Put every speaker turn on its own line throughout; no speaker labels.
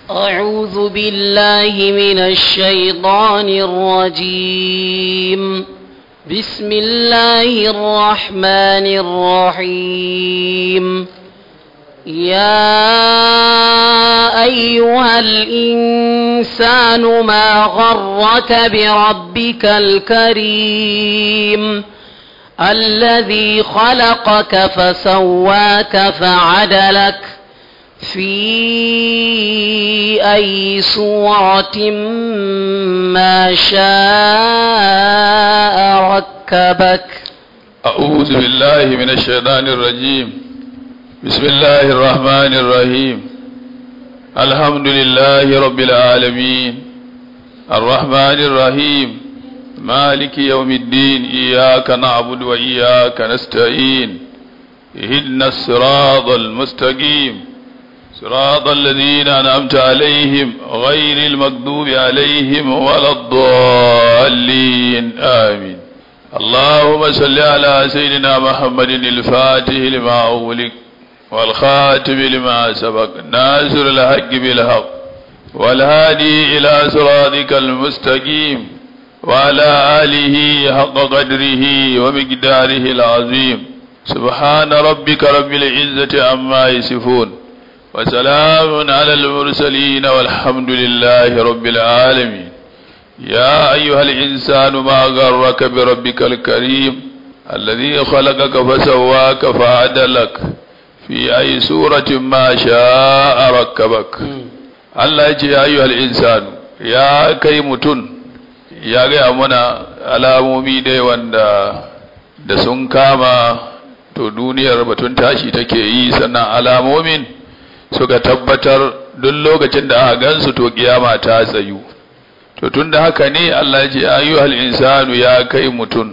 أعوذ بالله من الشيطان الرجيم بسم الله الرحمن الرحيم يا أيها الإنسان ما غرك بربك الكريم الذي خلقك فسواك فعدلك في أي صورة ما شاء ركبك
أعوذ بالله من الشيطان الرجيم بسم الله الرحمن الرحيم الحمد لله رب العالمين الرحمن الرحيم مالك يوم الدين إياك نعبد وإياك نستعين اهدنا الصراط المستقيم صراط الذين أنعمت عليهم غير المغضوب عليهم ولا الضالين آمين اللهم صل على سيدنا محمد الفاتح لما أغلق والخاتم لما سبق ناصر الحق بالحق والهادي إلى صراطك المستقيم وعلى آله حق قدره ومقداره العظيم سبحان ربك رب العزة عما يصفون وسلام على المرسلين والحمد لله رب العالمين يا أيها الإنسان ما غرك بربك الكريم الذي خلقك فسواك فعدلك في أي سورة ما شاء ركبك الله يا أيها الإنسان يا كيمتن ya gaya mana alamomi dai wanda da sun kama to duniyar batun tashi take yi sannan alamomin suka tabbatar duk lokacin da aka gansu to kiyama ta tsayu to tunda haka ne Allah ya ce ayyuhal insanu ya kai mutun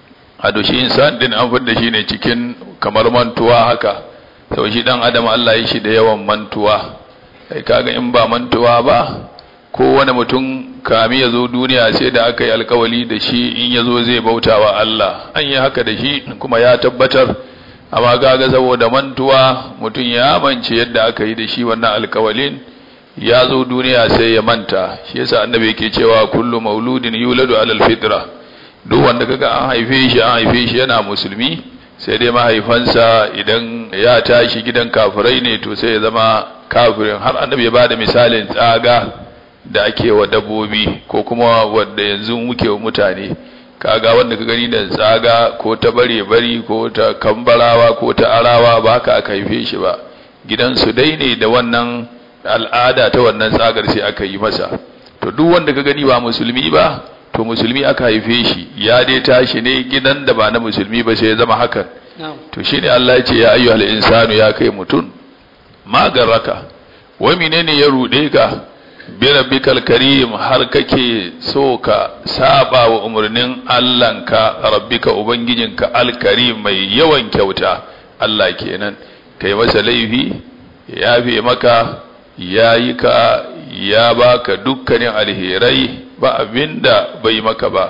a doshi insan din an fidda shi ne cikin kamar mantuwa haka sau shi dan adam Allah ya shi da yawan mantuwa kai kaga in ba mantuwa ba kowane mutum kami ya zo duniya sai da aka yi alkawali da shi in ya zo zai bauta wa Allah an yi haka da shi kuma ya tabbatar amma kaga saboda mantuwa mutum ya mance yadda aka yi da shi wannan alkawalin ya zo duniya sai ya manta shi yasa annabi yake cewa kullu mauludin yuladu alal fitra duk wanda kaga an haife shi an haife shi yana musulmi sai dai mahaifansa idan ya tashi gidan kafirai ne to sai ya zama kafirin har annabi ya bada misalin tsaga da ake wa dabbobi ko kuma wanda yanzu muke wa mutane kaga wanda ka gani da tsaga ko ta bare bari ko ta kambarawa ko ta arawa ba haka aka haife shi ba gidansu dai ne da wannan al'ada ta wannan tsagar sai aka yi masa to duk wanda ka gani ba musulmi ba to musulmi aka haife shi ya dai tashi ne gidan da ba na musulmi ba sai ya zama hakan to shine Allah ya ce ya ayyuhal insanu ya kai mutun magarraka wai menene ya rude ka bi rabbikal karim har kake so ka saba wa umarnin Allahnka rabbika ubangijinka alkarim mai yawan kyauta Allah kenan kai masa laifi ya yafe maka yayi ka ya baka dukkanin alherai ba abinda bai maka ba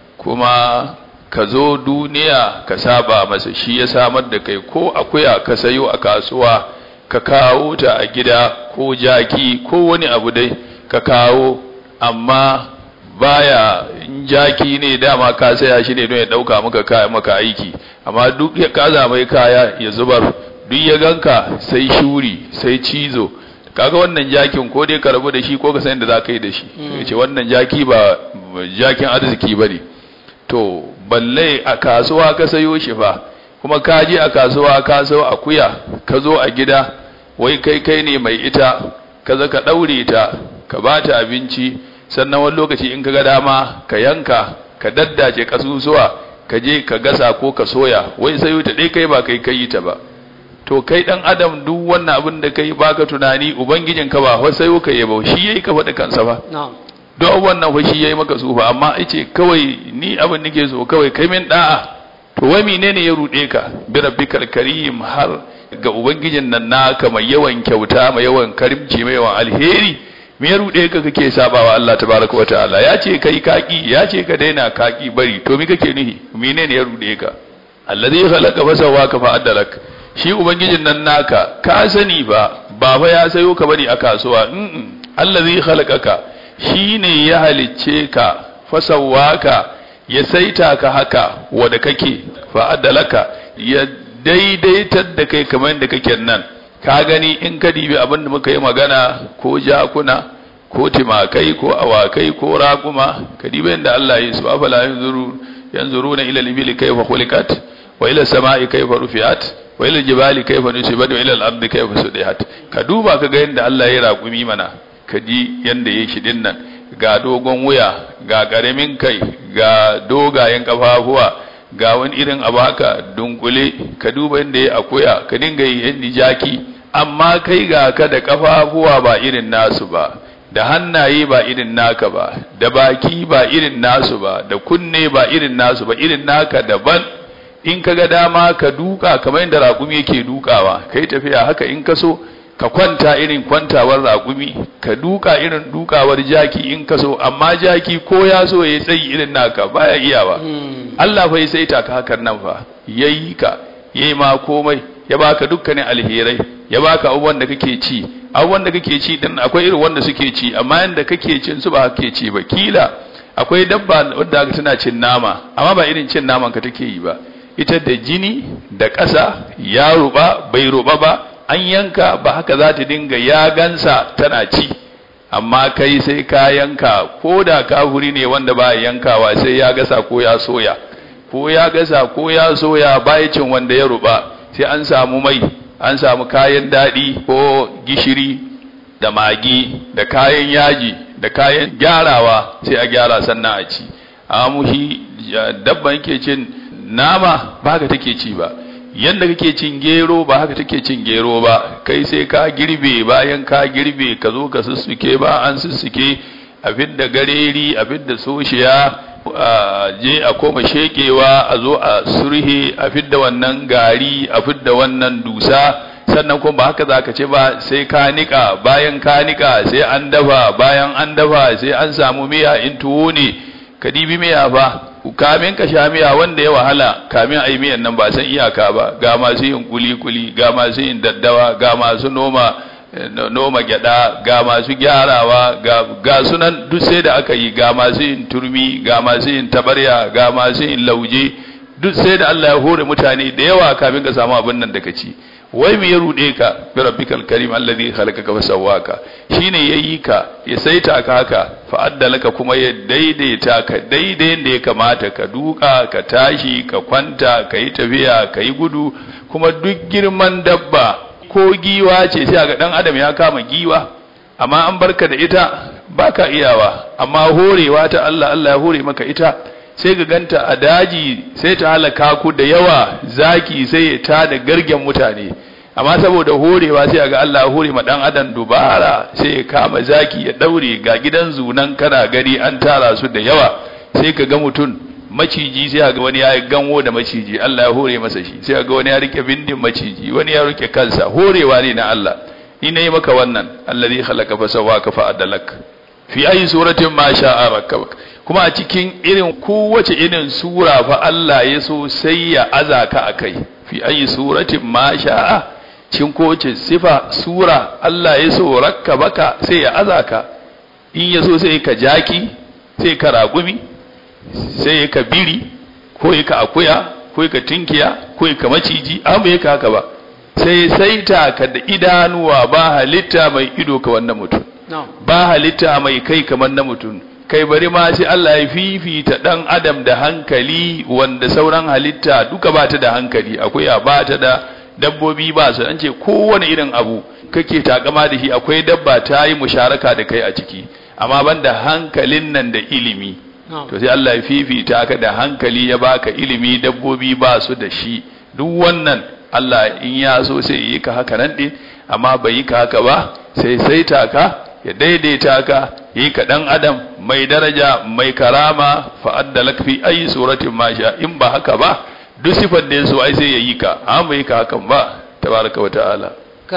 kuma ka zo duniya ka saba masa shi ya samar da kai ko akuya ka sayo a kasuwa ka kawo ta a gida ko jaki ko wani abu dai ka kawo amma baya jaki ne dama ka saya shi ne don ya dauka maka kaya maka aiki amma duk ya kaza mai kaya ya zubar duk ya ganka sai shuri sai cizo kaga wannan jakin ko dai ka rabu da shi ko ka san da za ka yi da shi ce wannan jaki ba jakin arziki ba ne to balle a kasuwa ka sayo shi fa kuma ka je a kasuwa ka sayo akuya ka zo a gida wai kai kai ne mai ita ka za ka ɗaure ta ka ba ta abinci sannan wani lokaci in ka ga dama ka yanka ka daddace kasusuwa ka je ka gasa ko ka soya wai sayo ta dai kai ba kai kai ta ba to kai dan adam duk wannan abin da kai baka tunani ubangijin ka ba wai sayo ka yabo shi yayi ka faɗi kansa ba don wannan fa shi yayi maka su ba amma yace kawai ni abin nake so kawai kai min da'a to wai menene ya rude ka bi rabbikal karim har ga ubangijin nan naka mai yawan kyauta mai yawan karimci mai yawan alheri me ya rude ka kake sabawa Allah tabaraka wataala ya ce kai kaki ya ce ka daina kaki bari to me kake nuhi menene ya rude ka allazi khalaqa fa sawaka fa adalak shi ubangijin nan naka ka sani ba ba fa ya sayo ka bane a kasuwa mm allazi khalaqaka shine ya halicce ka fasawaka ya saita ka haka wanda kake fa adalaka ya daidaitar da kai kamar yadda kake nan ka gani in ka dibi abin da muka yi magana ko jakuna ko timakai ko awakai ko raƙuma ka dibi yadda Allah ya su afala yanzuru yanzuruna ila al-ibili kayfa khuliqat wa ila samai kayfa rufi'at wa ila jibali kayfa nusibat wa ila al-ardi kayfa sudihat ka duba ka ga yadda Allah ya raƙumi mana ka ji yadda ya shi din nan ga dogon wuya ga ƙaramin kai ga dogayen kafafuwa ga wani irin abu haka dunkule ka duba yadda ya akuya ka dinga yi yadda jaki amma kai ga ka da kafafuwa ba irin nasu ba da hannaye ba irin naka ba da baki ba irin nasu ba da kunne ba irin nasu ba irin naka daban in ka ga dama ka duka kamar yadda raƙumi yake dukawa kai tafiya haka in ka so ka kwanta irin kwantawar raƙumi ka duka irin dukawar jaki in ka so amma jaki ko ya so ya tsayi irin naka baya iyawa Allah fa ya saita ka hakan nan fa yayi ka yayi ma komai ya baka dukkanin alherai ya baka abubuwan da kake ci abubuwan da kake ci din akwai irin wanda suke ci amma yanda kake cin su ba kake ci ba kila akwai dabba wadda tana cin nama amma ba irin cin naman ka take yi ba ita da jini da ƙasa ya ruba bai ruba ba an yanka ba haka za ta dinga ya gansa tana ci amma kai sai ka yanka ko da kafuri ne wanda ba yankawa sai ya gasa ko ya soya ko ya gasa ko ya soya baya cin wanda ya ruba sai an samu mai an samu kayan daɗi ko gishiri da magi da kayan yaji da kayan gyarawa sai a gyara sannan a ci amma mushi dabban yake cin nama ba haka take ci ba yanda kake cin gero ba haka take cin gero ba kai sai ka girbe bayan ka girbe ka zo ka sussuke ba an sussuke a fidda gareri a fidda soshiya a je a koma shekewa a zo a surhe a fidda wannan gari a fidda wannan dusa sannan kuma ba haka za ka ce ba sai ka nika bayan ka nika sai an dafa bayan an dafa sai an samu miya in tuwo ne ka dibi miya fa kamin ka sha miya wanda ya wahala kamin a yi miyan nan ba san iyaka ba ga masu yin kuli-kuli ga masu yin daddawa ga masu noma noma gyada ga masu gyarawa ga, ga sunan duk sai da aka yi ga masu yin turmi ga masu yin tabarya ga masu yin lauje duk sai da Allah ya hore mutane da yawa kamin ka samu abin nan da ka ci wai me ya rude ka bi rabbikal karim alladhi khalaqaka fa sawwaka shine yayi ka ya saita ka haka fa addalaka kuma ya daidaita ka daidai da ya kamata ka duka ka tashi ka kwanta ka yi tafiya ka yi gudu kuma duk girman dabba ko giwa ce sai ga dan adam ya kama giwa amma an barka da ita baka iyawa amma horewa ta Allah Allah ya hore maka ita sai ga ganta a daji sai ta halaka ku da yawa zaki sai ya ta da gargen mutane amma saboda horewa sai ga Allah ya hore ma dan adam dubara sai ya kama zaki ya daure ga gidan zunan kana gari an tara su da yawa sai ka ga mutum maciji sai ga wani ya ganwo da maciji Allah ya hore masa shi sai ga wani ya rike bindin maciji wani ya rike kansa horewa ne na Allah ni nayi maka wannan allazi khalaqa fa sawaka fa adalak fi ayi suratin ma sha'a rakkabak kuma a cikin irin kowace irin sura fa Allah ya so sai ya azaka akai fi ayi suratin ma sha'a cikin kowace sifa sura Allah ya so rakkabaka sai ya azaka in ya so sai ka jaki sai ka ragumi sai ka biri ko ka akuya ko ka tinkiya ko ka maciji amma ka haka ba sai saita ka da idanuwa ba halitta mai ido ka wannan mutum ba halitta mai kai kamar na mutum kai bari ma sai Allah ya fifita dan adam da hankali wanda sauran halitta duka ba ta da hankali akwai ba ta da dabbobi ba su an ce kowane irin abu kake takama da shi akwai dabba ta yi musharaka da kai a ciki amma banda hankalin nan da ilimi to sai Allah ya fifita ka da hankali ya baka ilimi dabbobi ba su da shi duk wannan Allah in ya so sai yi ka haka nan din amma bai yi ka haka ba sai saita ka ya daidaita ka yi ka dan adam mai daraja mai karama fa addalak fi ayi suratin ma sha in ba haka ba duk sifar da yaso ai sai ya yi ka amma bai yi ka hakan ba tabaraka wa ta'ala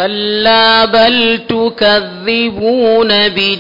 كلا بل تكذبون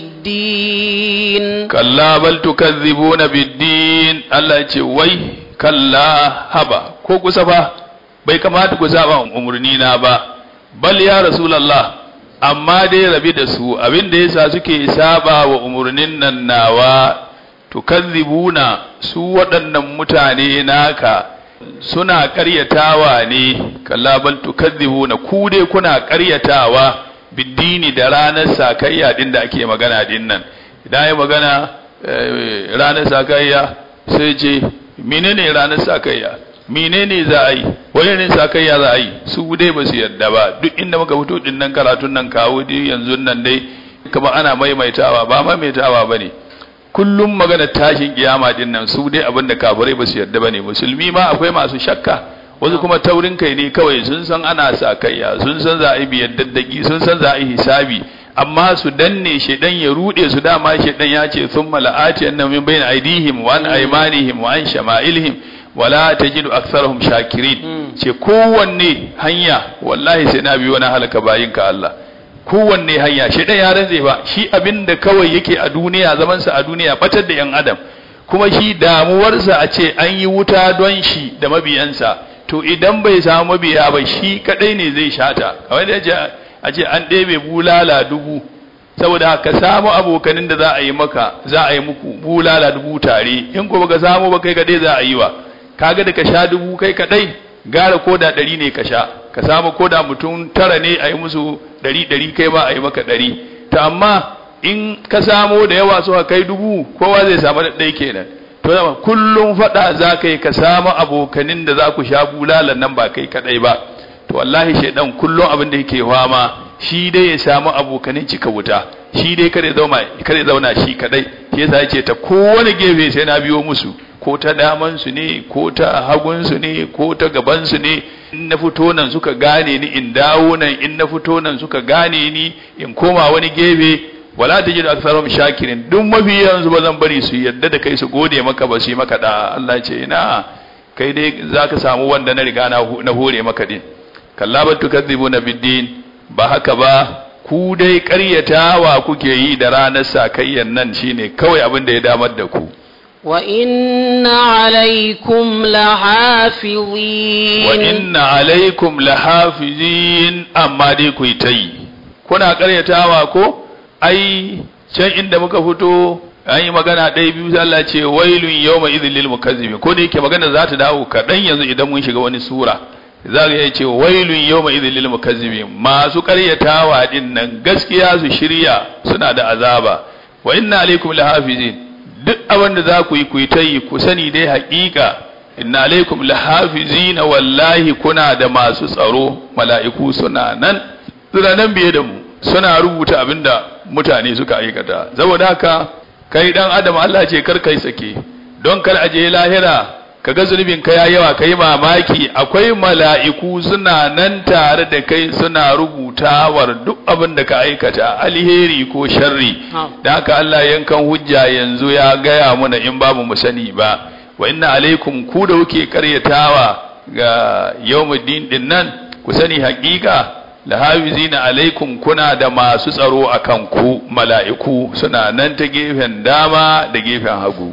بالدين
كلا بل تكذبون بالدين الله يقول وي كلا هبا ko kusa fa bai kamata ku saba umurni na ba bal ya rasulullah amma dai rabi da su abin da yasa suke saba wa umurnin nan nawa tukazzibuna su waɗannan mutane naka suna ƙaryatawa ne kalla bal tukazzibuna ku dai kuna ƙaryatawa biddini da ranar sakayya din da ake magana din nan idan ya magana ranar sakayya sai ce menene ranar sakayya menene za a yi wani ne sakayya za a yi su dai ba su yarda ba duk inda muka fito din nan karatun nan kawo dai yanzu nan dai kamar ana maimaitawa ba maimaitawa ba ne kullum magana tashin kiyama din nan su dai abinda kafirai ba su yarda ba ne musulmi ma akwai masu shakka wasu kuma taurin kai ne kawai sun san ana sakayya sun san za a yi biyar daddaki sun san za a yi hisabi amma su danne shedan ya rude su dama shedan ya ce thumma la'ati annahum min bayna aydihim wa an aymanihim wa an shama'ilihim wala tajidu aktharahum shakirin ce kowanne hanya wallahi sai na biyo na halaka bayin ka Allah kowanne hanya shedan ya rantse ba shi abinda kawai yake a duniya zaman sa a duniya batar da yan adam kuma shi damuwarsa a ce an yi wuta don shi da mabiyansa to idan bai samu mabiya ba shi kadai ne zai shata kamar da a ce an ɗebe bulala dubu saboda ka samu abokanin da za a yi maka za a yi muku bulala dubu tare in ko baka samu ba kai kadai za a yi wa kaga da ka sha dubu kai kadai gara koda ɗari ne ka sha ka samu koda mutum tara ne a yi musu ɗari ɗari kai ma a yi maka ɗari ta amma in ka samu da yawa suka kai dubu kowa zai samu ɗaya kenan to zama kullum faɗa za ka yi ka samu abokanin da za ku sha bulalan nan ba kai kadai ba to wallahi shaidan kullum abin da yake fama shi dai ya samu abokanin cika wuta shi dai kare zauna kare zauna shi kadai shi yasa yace ta kowane gefe sai na biyo musu ko ta daman su ne ko ta hagun su ne ko ta gaban su ne in na fito nan suka gane ni in dawo nan in na fito nan suka gane ni in koma wani gefe wala tajidu aktharum shakirin duk mafi yanzu ba zan bari su yadda da kai su gode maka ba su yi maka da Allah ce ina kai dai zaka samu wanda na riga na hore maka din kalla ba tukadzibuna biddin ba haka ba ku dai ƙaryatawa kuke yi da ranar sakayyan nan shine kawai abin da ya damar da ku
wa inna alaikum lahafizin
wa inna alaikum lahafizin amma dai ku yi ta yi kuna ƙaryatawa ko ai can inda muka fito an yi magana ɗaya biyu sai Allah ce wailun yawma idhil lil mukazzibin ko da yake magana za ta dawo kaɗan yanzu idan mun shiga wani sura za ka iya ce wailun yawma idhil lil mukazzibin masu ƙaryatawa din nan gaskiya su shirya suna da azaba wa inna alaikum lahafizin duk abin da za ku yi ku yi ta yi ku sani dai haƙiƙa inna alaikum lahafizin wallahi kuna da masu tsaro mala'iku suna nan suna nan biye da mu suna rubuta abin da mutane suka aikata saboda haka kai dan adam Allah ce kar kai sake don kar aje lahira kaga zunubin ka ya yawa kai mamaki akwai mala'iku suna nan tare da kai suna rubutawar duk abin da ka aikata alheri ko sharri da haka Allah yankan hujja yanzu ya gaya mana in babu mu sani ba wa inna alaikum ku da kuke karyatawa ga yawmuddin din nan ku sani haƙiƙa lahafizina alaikum kuna da masu tsaro akan ku mala'iku suna nan ta gefen dama da gefen hagu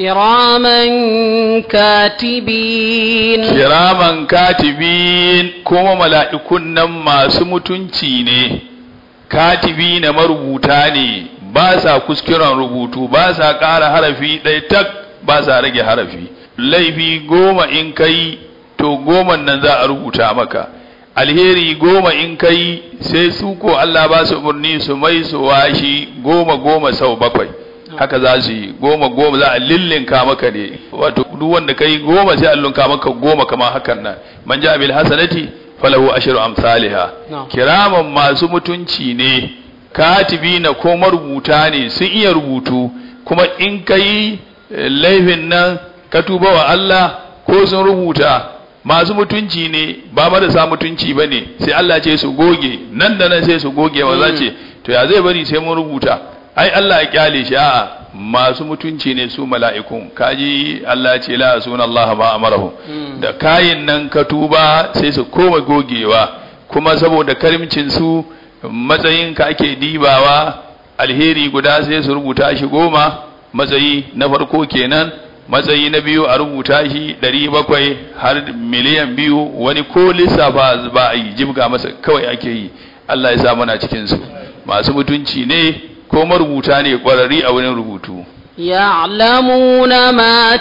kiraman katibin
kiraman katibin kuma mala'ikun nan masu mutunci ne katibi na marubuta ne ba sa kuskuren rubutu ba sa ƙara harafi ɗaya tak ba sa rage harafi laifi goma in kai to goma nan za a rubuta maka alheri goma in kai sai su ko Allah ba su umarni su mai su washi goma goma sau bakwai haka za su yi goma goma za a lillinka maka ne wato duk wanda kai goma sai a lillinka maka goma kamar hakan nan man ja bil hasanati falahu ashru amsalha kiraman masu mutunci ne katibina ko marubuta ne sun iya rubutu kuma in kai laifin nan ka tuba wa Allah ko sun rubuta masu mutunci ne ba marasa mutunci ba ne sai Allah ce su goge nan da nan sai su goge ba za ce to ya zai bari sai mun rubuta ai Allah ya kyale shi a'a masu mutunci ne su mala'ikun kaji Allah ce la sunan Allah ma amarahu da kayin nan ka tuba sai su koma gogewa kuma saboda karimcin su matsayin ka ake dibawa alheri guda sai su rubuta shi goma matsayi na farko kenan matsayi na biyu a rubuta shi ɗari bakwai har miliyan biyu wani ko lissafa ba a yi jibga masa kawai ake yi Allah ya sa mana cikinsu masu mutunci ne ko marubuta ne ƙwararri a wurin rubutu
يعلمون ما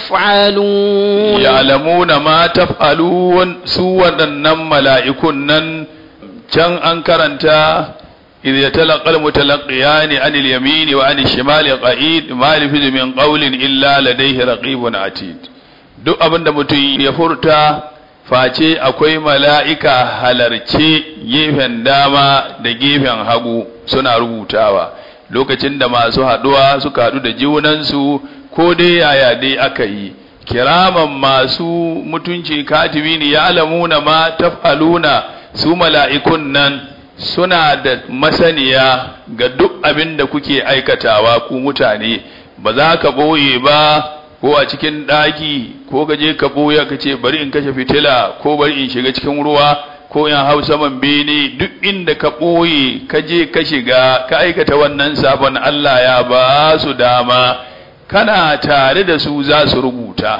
تفعلون
ya'lamuna ma taf'alun su waɗannan mala'ikun nan can an karanta idh yatalaqal mutalaqiyani anil yamini wa anil shimali qa'id ma yalfizu min qawlin illa ladayhi raqibun atid duk abinda mutum ya furta face akwai mala'ika halarce gefen dama da gefen hagu suna rubutawa lokacin da masu haɗuwa suka haɗu da junansu ko dai yaya dai aka yi kiraman masu mutunci katibi ne ya alamuna ma taf'aluna su mala'ikun nan suna da masaniya ga duk abin da kuke aikatawa ku mutane ba za ka ɓoye ba ko a cikin ɗaki ko ka je ka ɓoye ka ce bari in kashe fitila ko bari in shiga cikin ruwa ko in hau saman bene duk inda ka ɓoye ka je ka shiga ka aikata wannan sabon Allah ya ba su dama kana tare da su za su rubuta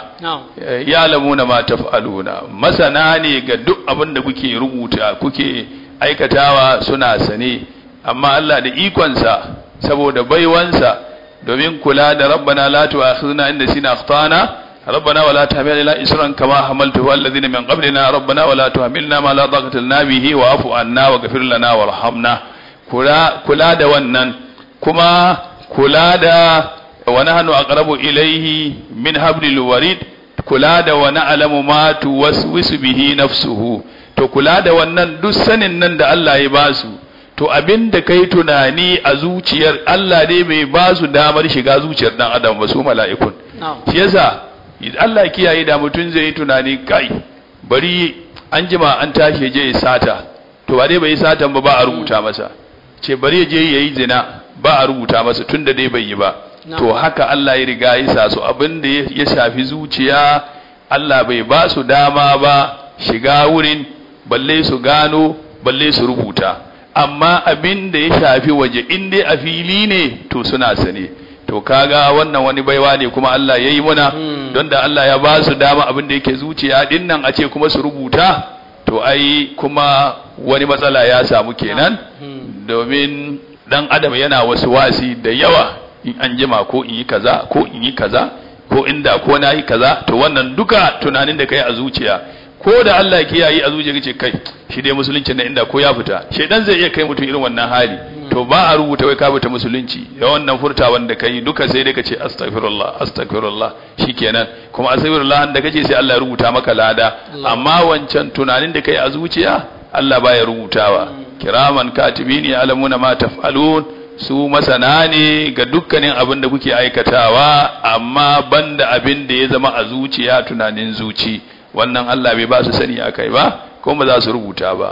ya lamuna ma taf'aluna masana ne ga duk abin da kuke rubuta kuke aikatawa suna sane amma Allah da ikonsa saboda baiwansa domin kula da rabbana la tu'akhidhna in nasina akhtana ربنا ولا تحملنا إسرا كما حملته الذين من قبلنا ربنا ولا تحملنا ما لا طاقة لنا به واعف عنا واغفر لنا وارحمنا كلا كلا da wannan kuma kula da wa nahnu aqrabu ilayhi min hablil warid kula da wa na'lamu ma tuwaswisu bihi nafsuhu to kula da wannan duk sanin nan da Allah ya basu to abin da kai tunani a zuciyar Allah ne bai ba su damar shiga zuciyar dan adam ba su mala'ikun shi yasa Allah kiyaye da mutum zai yi tunani kai bari an jima an tashi je ya sata to ba dai bai yi satan ba ba a rubuta masa ce bari ya je ya yi zina ba a rubuta masa tun da dai bai yi ba to haka Allah ya riga ya sa su abin da ya shafi zuciya Allah bai ba su dama ba shiga wurin balle su gano balle su rubuta amma abin da ya shafi waje in dai a fili ne to suna sane to kaga wannan wani baiwa ne kuma Allah ya yi muna don da Allah ya ba su dama abin da yake zuciya din nan a ce kuma su rubuta to ai kuma wani matsala ya samu kenan domin dan adam yana wasu wasi da yawa in an jima ko in yi kaza ko in yi kaza ko inda ko na yi kaza to wannan duka tunanin da kai a zuciya ko da Allah kiyaye a zuciya kace kai shi dai musulunci na inda ko ya fita shedan zai iya kai mutum irin wannan hali to ba a rubuta wai ka fita musulunci da wannan furtawan da kai duka sai dai kace astaghfirullah astaghfirullah shikenan kuma astaghfirullah da kace sai Allah ya rubuta maka lada amma wancan tunanin da kai a zuciya Allah baya rubutawa kiraman katibini alamuna ma taf'alun su masana ne ga dukkanin abin da kuke aikatawa amma banda abin da ya zama a zuciya tunanin zuci wannan Allah bai ba su sani akai ba kuma ba za su rubuta ba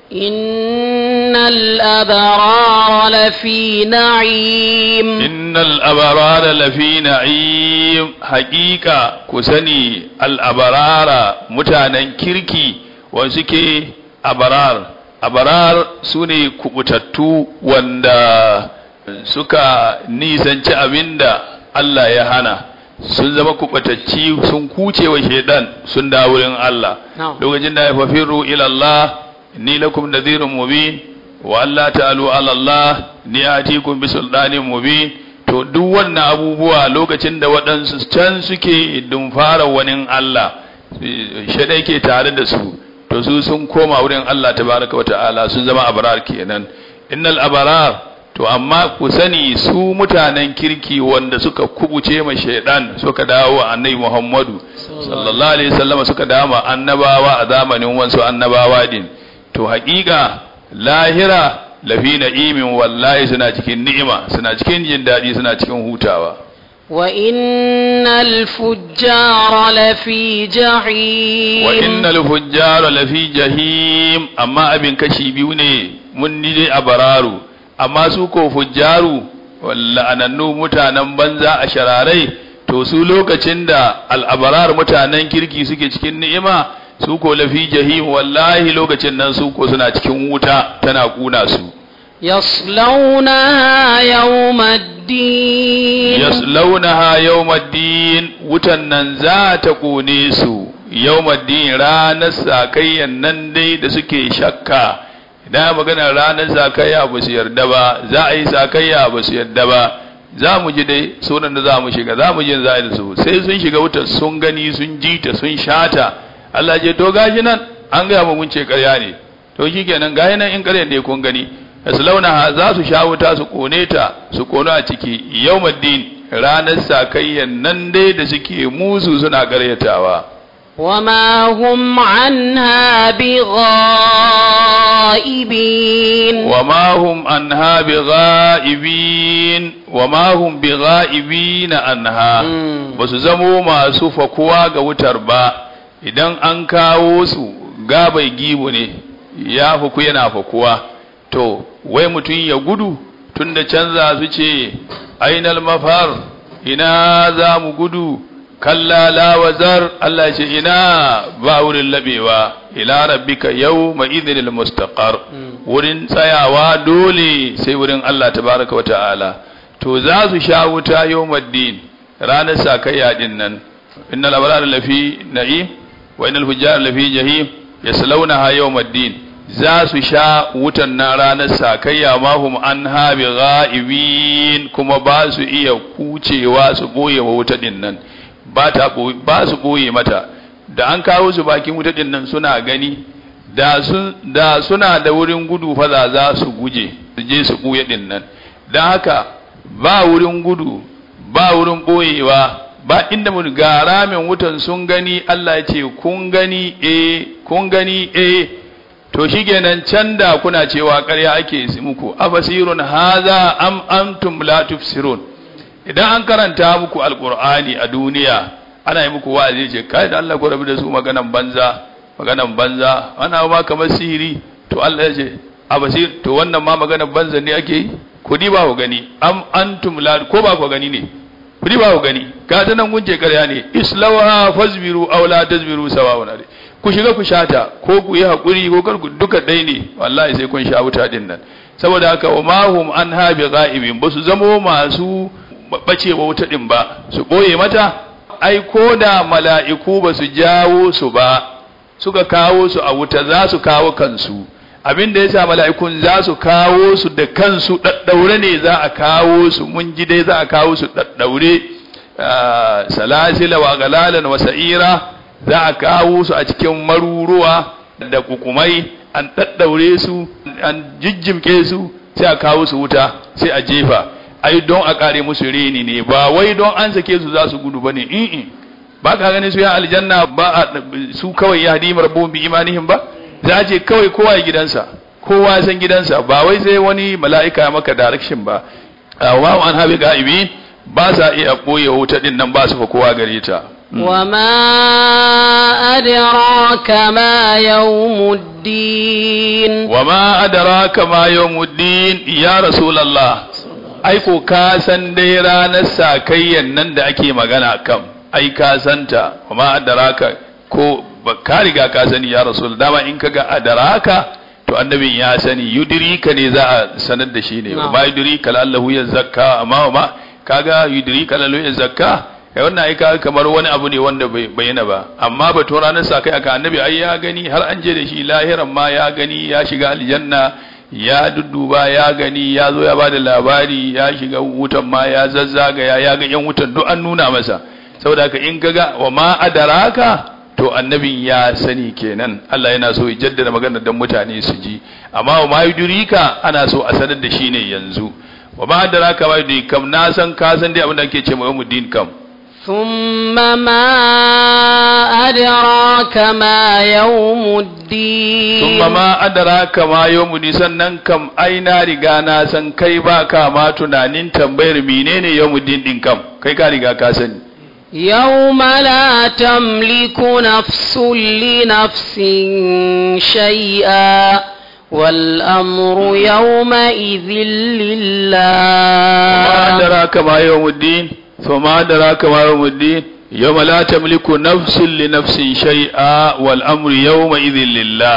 إن الأبرار لفي نعيم
إن الأبرار لفي نعيم حقيقة كسني الأبرار متانا كيركي وسكي أبرار أبرار سوني كبتتو واندا suka nisanci abin da Allah ya hana sun zama kubatacci sun kuce wa shaidan sun da wurin Allah lokacin da ya fafiru ila Allah ni lakum nadhirun mubin wa alla ta'alu ala Allah ni atikum bi sultanin mubin to duk wannan abubuwa lokacin da waɗansu can suke dumfara wani Allah shaidai ke tare da su to su sun koma wurin Allah tabaraka wa ta'ala sun zama abrar kenan innal abrar to amma ku sani su mutanen kirki wanda suka kubuce ma shaidan suka dawo annabi Muhammadu sallallahu alaihi wasallam suka dawo annabawa a zamanin wansu annabawa din to haƙiƙa lahira lafi na'imin wallahi suna cikin ni'ima suna cikin jin daɗi suna cikin hutawa
wa innal fujjara lafi jahim
wa innal fujjara lafi jahim amma abin kashi biyu ne mun ni dai a bararu amma su ko fujjaru la'anannu mutanen banza a shararai to su lokacin da al'abarar mutanen kirki suke cikin ni'ima su ko lafi jahim wallahi lokacin nan su ko suna cikin wuta tana kuna su
yaslaunaha yawmaddin
yaslaunaha yawmaddin wutan nan za ta kone su yawmaddin ranar sakayyan nan dai da suke shakka idan magana ranar sakayya ba su yarda ba za a yi sakayya ba su yarda ba za mu ji dai sunan da za mu shiga za mu ji za a yi da su sai sun shiga wutar sun gani sun ji ta sun shata Allah je to gashi nan an gaya mu mun ce ƙarya ne to shikenan gashi nan in ƙarya ne kun gani yaslaunaha za su sha wuta su kone ta su kono a ciki yawmaddin ranar sakayyan nan dai da suke musu suna karyatawa
وما هم عنها بغائبين
وما هم عنها بغائبين وما هم بغائبين عنها basu zamo masu fakuwa ga wutar ba idan an kawo su gabai gibu ne ya faku yana fakuwa to wai mutum ya gudu tunda canza su ce ainal mafar ina za mu gudu kalla la wazar Allah ce ina ba wurin labewa ila rabbika yawma idhil mustaqar wurin tsayawa dole sai wurin Allah tabaraka wata'ala to za su sha wuta yawmaddin ranar sakayya din nan innal abrar lafi na'im wa innal fujjar lafi jahim yaslawnaha yawmaddin za su sha wutan na ranar sakayya mahum an habi ga'ibin kuma ba su iya kucewa su boye wa wuta din nan ba ta ba su boye mata da an kawo su bakin wuta din nan suna gani da sun da suna da wurin gudu fa za za su guje su je su buye din nan dan haka ba wurin gudu ba wurin boyewa ba inda mun ga ramin wutan sun gani Allah ya ce kun gani eh kun gani eh to shikenan can da kuna cewa ƙarya ake muku afasirun haza am antum la tufsirun idan an karanta muku alqur'ani a duniya ana yi muku wa'azi ce kai da Allah ko rabu da su maganan banza maganan banza ana ma kamar sihiri to Allah ya ce abasir to wannan ma maganan banza ne ake yi ku di ba ku gani am antum la ko ba ku gani ne ku di ba ku gani ga ta nan gunje ƙarya ne islawa fasbiru aw la tasbiru sawa'un alaykum ku shiga ku shata ko ku yi haƙuri ko kar ku duka ɗai ne wallahi sai kun sha wuta din nan saboda haka wa mahum an habi ga'ibin ba su zamo masu bacewa wuta din ba su ɓoye mata ai ko da mala'iku ba su jawo su ba suka kawo su a wuta za su kawo kansu abin da yasa mala'ikun za su kawo su da kansu daddaure ne za a kawo su mun ji dai za a kawo su daddaure salasila wa galalan wa sa'ira za a kawo su a cikin maruruwa da kukumai an ɗaɗɗaure su an jijjimke su sai a kawo su wuta sai a jefa ai don a kare musu reni ne ba wai don an sake su za su gudu bane in ba ka gani su ya aljanna ba su kawai ya hadi rabbun bi imanihim ba za je kawai kowa ya gidansa kowa san gidansa ba wai sai wani mala'ika maka direction ba wa an habi ga'ibi ba sa iya boye wuta din nan ba su fa kowa gare ta
وما أدراك ما يوم الدين
وما أدراك ما يوم الدين يا رسول الله ai ko ka san dai ranar sakayyan nan da ake magana kam ai ka santa kuma adaraka ko ka riga ka sani ya rasul dama in kaga adaraka to annabin ya sani yudrika ne za a sanar da shi ne ma yudrika lallahu ya zakka amma ma kaga yudrika lallahu ya zakka kai wannan ai kaga kamar wani abu ne wanda bai bayyana ba amma batun ranar sakai aka annabi ai ya gani har an je da shi lahiran ma ya gani ya shiga aljanna ya dudduba ya gani ya zo ya ba da labari ya shiga wutan ma ya zazzagaya ya ga yan wutan duk an nuna masa saboda haka in kaga wa ma adaraka to annabin ya sani kenan Allah yana so ya jaddada maganar dan mutane su ji amma wa ma yudrika ana so a sanar da shi ne yanzu wa ma adaraka ma yudrika kam na san ka san dai abin da ake ce ma yawmuddin kam
ثم ما أدراك ما يوم الدين
ثم ما أدراك ما يوم الدين sannan kam ai na riga na san kai ba ka ma tunanin tambayar menene yawmuddin din kam kai ka riga ka sani
يوم لا تملك نفس لنفس شيئا والأمر يومئذ لله
ما أدراك ما يوم الدين فما أدراك ما يوم الدين يوم لا تملك نفس لنفس شيئا والأمر يومئذ لله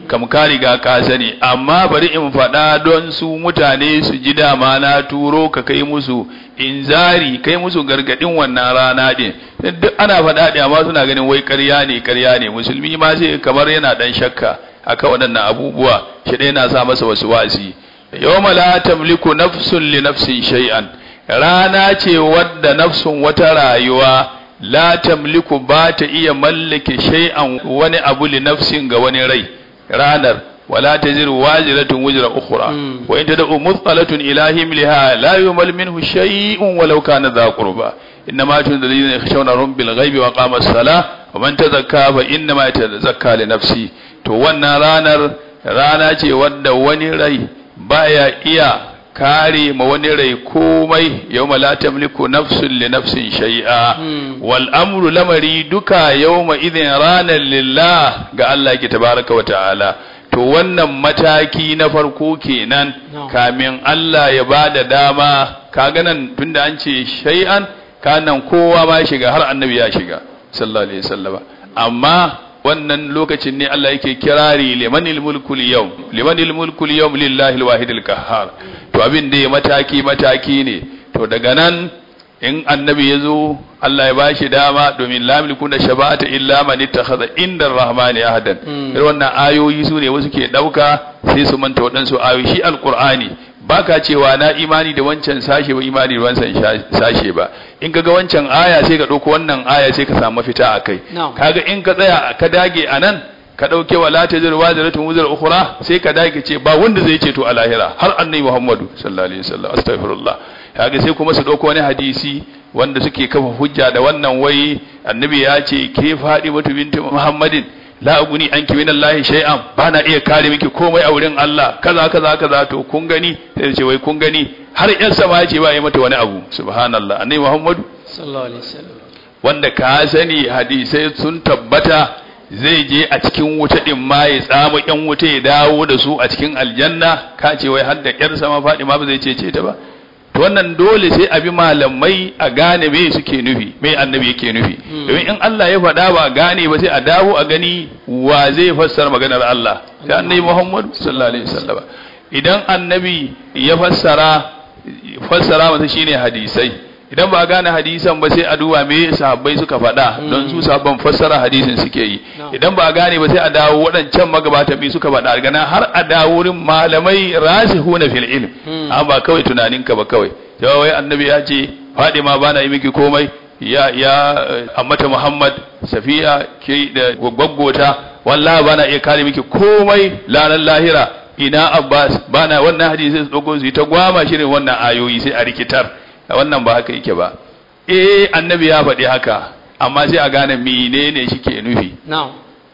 kam ka riga ka sani amma bari in faɗa don su mutane su ji dama na turo ka kai musu inzari kai musu gargadin wannan rana din duk ana faɗa da amma suna ganin wai ƙarya ne ƙarya ne musulmi ma sai kamar yana dan shakka akan waɗannan abubuwa shi dai yana sa masa wasu wasi yawma la tamliku nafsun li nafsin shay'an rana ce wadda nafsun wata rayuwa la tamliku ba ta iya mallake shay'an wani abu li nafsin ga wani rai ranar wala taziru waziratun wuzra ukhra wa in tad'u muthalatun ila himliha la yumal minhu shay'un walau kana dha qurba innama tunzil ladina yakhshawna rabbahum bil ghaibi wa qama as-salah wa man tazakka fa innama yatazakka li nafsi to wannan ranar rana ce wadda wani rai baya iya kare ma wani rai komai yawma la tamliku nafsun li nafsin shay'a wal amru lamari duka yawma idhin ranar lillah ga Allah ke tabaraka wa ta'ala to wannan mataki na farko kenan kamin Allah ya bada dama kaga nan tunda an ce shay'an kanan kowa ma shiga har annabi ya shiga sallallahu alaihi wasallam amma wannan lokacin ne Allah yake kirari limanil mulku yawm limanil mulku yawm lillahi alwahidil qahhar to abin da mataki mataki ne to daga nan in annabi ya zo Allah ya bashi dama domin la milku da shabata illa man ittakhadha inda ar-rahmani ahadan irin wannan ayoyi su ne wasu ke dauka sai su manta waɗansu ayoyi shi alqur'ani baka cewa na imani da wancan sashe ba imani da wancan sashe ba in kaga wancan aya sai ka dauko wannan aya sai ka samu mafita akai kaga in ka tsaya ka dage anan ka dauke wala tajir waziratun wuzar ukhra sai ka dage ce ba wanda zai ce to a lahira har annabi Muhammadu sallallahu alaihi wasallam astaghfirullah kaga sai kuma su dauko wani hadisi wanda suke kafa hujja da wannan wai annabi ya ce ke fadi mutu binti Muhammadin la aguni anki min Allah shay'an ba na iya kare miki komai a wurin Allah kaza kaza kaza to kun gani sai ce wai kun gani har yan sama ce ba yi mata wani abu subhanallah annabi Muhammadu
sallallahu alaihi wasallam
wanda ka sani hadisai sun tabbata zai je a cikin wuta din ma ya tsamu yan wuta ya dawo da su a cikin aljanna ka ce wai har da yar sama faɗi ma ba zai cece ta ba to wannan dole sai a bi malamai a gane me suke nufi me annabi yake nufi domin in Allah ya faɗa ba gane ba sai a dawo a gani wa zai fassara maganar Allah sai annabi Muhammad sallallahu alaihi wasallam idan annabi ya fassara fassara masa shine hadisai idan ba gane hadisan ba sai a duba me sahabbai suka faɗa don su sahabban fassara hadisin suke yi idan ba gane ba sai a dawo waɗancan magabata bi suka faɗa daga nan har a dawo wurin malamai rasihuna fil ilm amma ba kawai tunaninka ba kawai yawa wai annabi ya ce Fadima bana yi miki komai ya ya ammata Muhammad Safiya ke da gwaggota wallahi bana iya kare miki komai lanan lahira ina Abbas bana wannan hadisi sai su dauko su ta gwama shirin wannan ayoyi sai a rikitar wannan ba haka yake ba eh annabi ya faɗi haka amma sai a gane menene shike nufi
na'am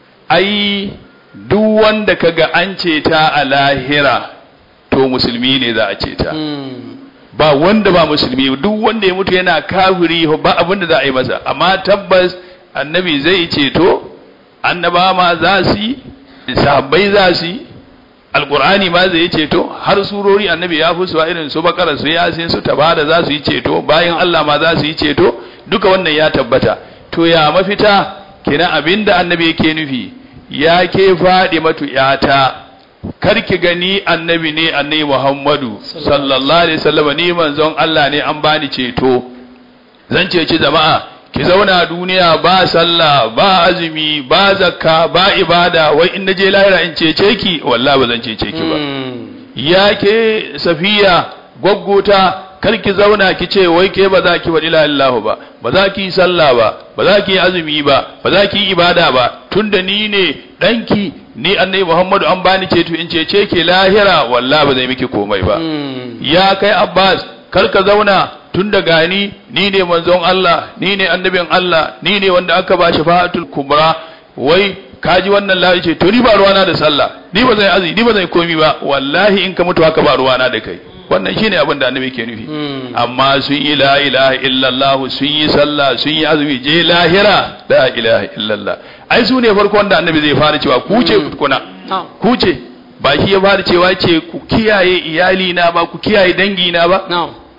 ai duk wanda kaga an ce ta a lahira to musulmi ne za a ce ta ba wanda ba musulmi duk wanda ya mutu yana kafiri ba abin da za a yi masa amma tabbas annabi zai ceto annaba ma za su yi sahabbai za su yi alkur'ani ma zai ceto har surori annabi ya fi su irin su bakara su yasin su tabada za su yi ceto bayan Allah ma za su yi ceto duka wannan ya tabbata to ya mafita kina abinda annabi yake nufi ya ke faɗi matu yata kar ki gani annabi ne annabi Muhammadu sallallahu alaihi wasallam ni manzon Allah ne an bani ceto zan ceci jama'a ki zauna duniya ba sallah ba azumi ba zakka ba ibada wai in naje lahira in cece ki wallahi ba zan cece ki ba ya ke safiya gwaggota kar ki zauna ki ce wai ke ba za ki wa ila Allah ba ba za ki yi sallah ba ba za ki yi azumi ba ba za ki yi ibada ba tunda ni ne danki ni annabi Muhammadu an bani ceto in cece ke lahira wallahi ba zai miki komai ba ya kai Abbas kar ka zauna tun da gani ni ne manzon Allah ni ne annabin Allah ni ne wanda aka ba shafa'atul kubra wai kaji wannan lafi ce to ni ba ruwana da sallah ni ba zai azumi ni ba zai komi ba wallahi in ka mutu haka ba ruwana da kai wannan shine abin da annabi ke nufi amma sun yi la ilaha illallah sun yi sallah sun yi azumi je lahira la ilaha illallah ai su ne farko wanda annabi zai fara cewa ku ce kuna ku ce ba shi ya fara cewa ce ku kiyaye iyali na ba ku kiyaye dangi na ba